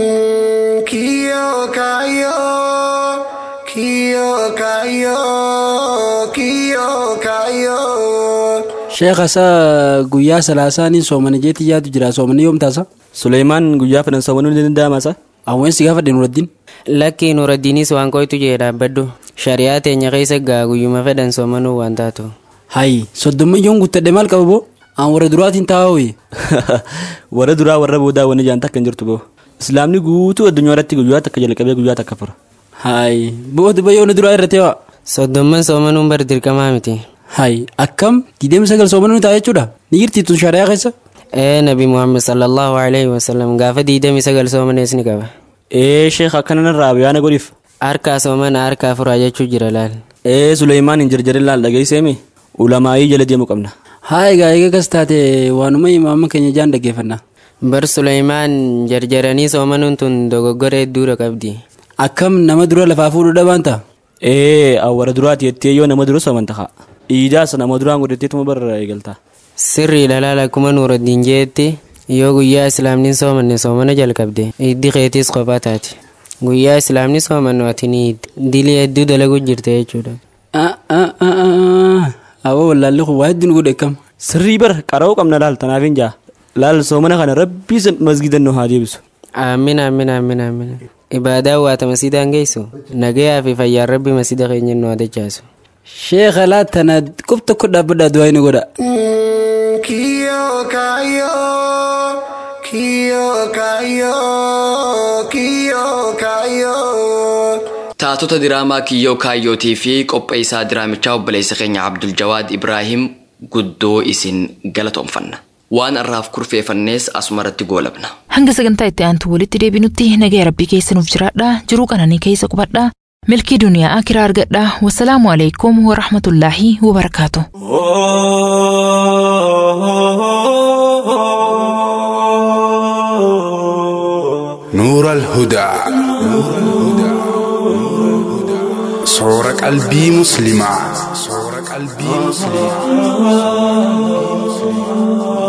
Kiyo kayo, kiyo kayo, kiyo kayo. Sheekha isaa guyyaa salaasaanii soomana jeetii yaadu jira soomana yoom taasa? Suleymaan guyyaa fedhan soomanuu ni danda'ama isa? Awweensi gaafa Nuraddiin. Lakki Nuraddiinis waan qoytu jee dhaabbadhu. Shari'aa teenya keessa gaa guyyuma fedhan soomanuu waan taatu. Hayi soddommayyoon guuttadhe maal qaba boo? Aan warra duraatiin taa'aa Warra duraa warra boodaa wanni jaan takka hin jirtu boo. Islaamni guutuu addunyaa irratti guyyaa takka jalqabee guyyaa takka fura. Hayi booti bayyoon duraa irratti waa. Soddomman soomanuun bar dirqamaa miti. Hayi akkam diidamii sagal soomanuu ta'a jechuudha ni jirti tun shari'aa keessa. Ee nabi Muhammad sallallahu alaihi wasallam gaafa diidamii sagal soomanees ni qaba. Ee sheekh akkana narraa yaana godhiif. Harkaa soomana harkaa furaa jechuu jira laal. Ee Suleymaan hin jarjarin laal dhageesseemi ulamaayii jala deemu qabna. Haa egaa egaa kas taate waanuma imaama keenya jaan dhaggeeffanna. Bar Suleymaan jarjaranii soomanuun tun dogoggora hedduudha qabdi. Akkam nama dura lafaa fuudhuu dhabaan ta'a? Ee awwara duraati jettee yoo nama dura sooman ta'a. Iidaas nama duraan godhatteetuma barra eegalta. Sirrii lalaal akkuma nuuraddiin jeetti yoo guyyaa islaamni soomanne soomana jalqabde iddi keetis qophaa taati. Guyyaa islaamni soomannu ati ni dilii hedduu dalaguu jirte jechuudha. Awwa wallaalli kun waa hedduun godhe akkam. Sirrii bara qara'uu qabna laal tanaaf hin jaa. Laal soomana kana rabbii masgidan nu haa deebisu. Aamin aamin aamin aamin. Ibaadaa waata masiidaan geessu nagayaa fi fayyaan rabbi masida keenya nu haa dachaasu. Sheekha laatana qub tokko dhaabbadhaa du'aa inni godha. Kiyo kayo, kaayyoo kiyyoo kaayyoo. Taatota diraamaa kiyyoo kaayyootii fi qopheessaa diraamichaa obboleessa keenya Abdul Jawaad Ibraahim guddoo isin galatoomfanna. Waan har'aaf kurfeeffannees asumarratti goolabna. Hanga sagantaa itti aantu walitti deebinutti nagaya rabbii keessa nuuf jiraadha. Jiruu qananii keessa qubadha. Milkii duniyaa akiraa argadha. Wassalaamu alaikum wa rahmatullaahi wa barakaatu. نور الهدى صور قلبي مسلمة صور قلبي مسلمة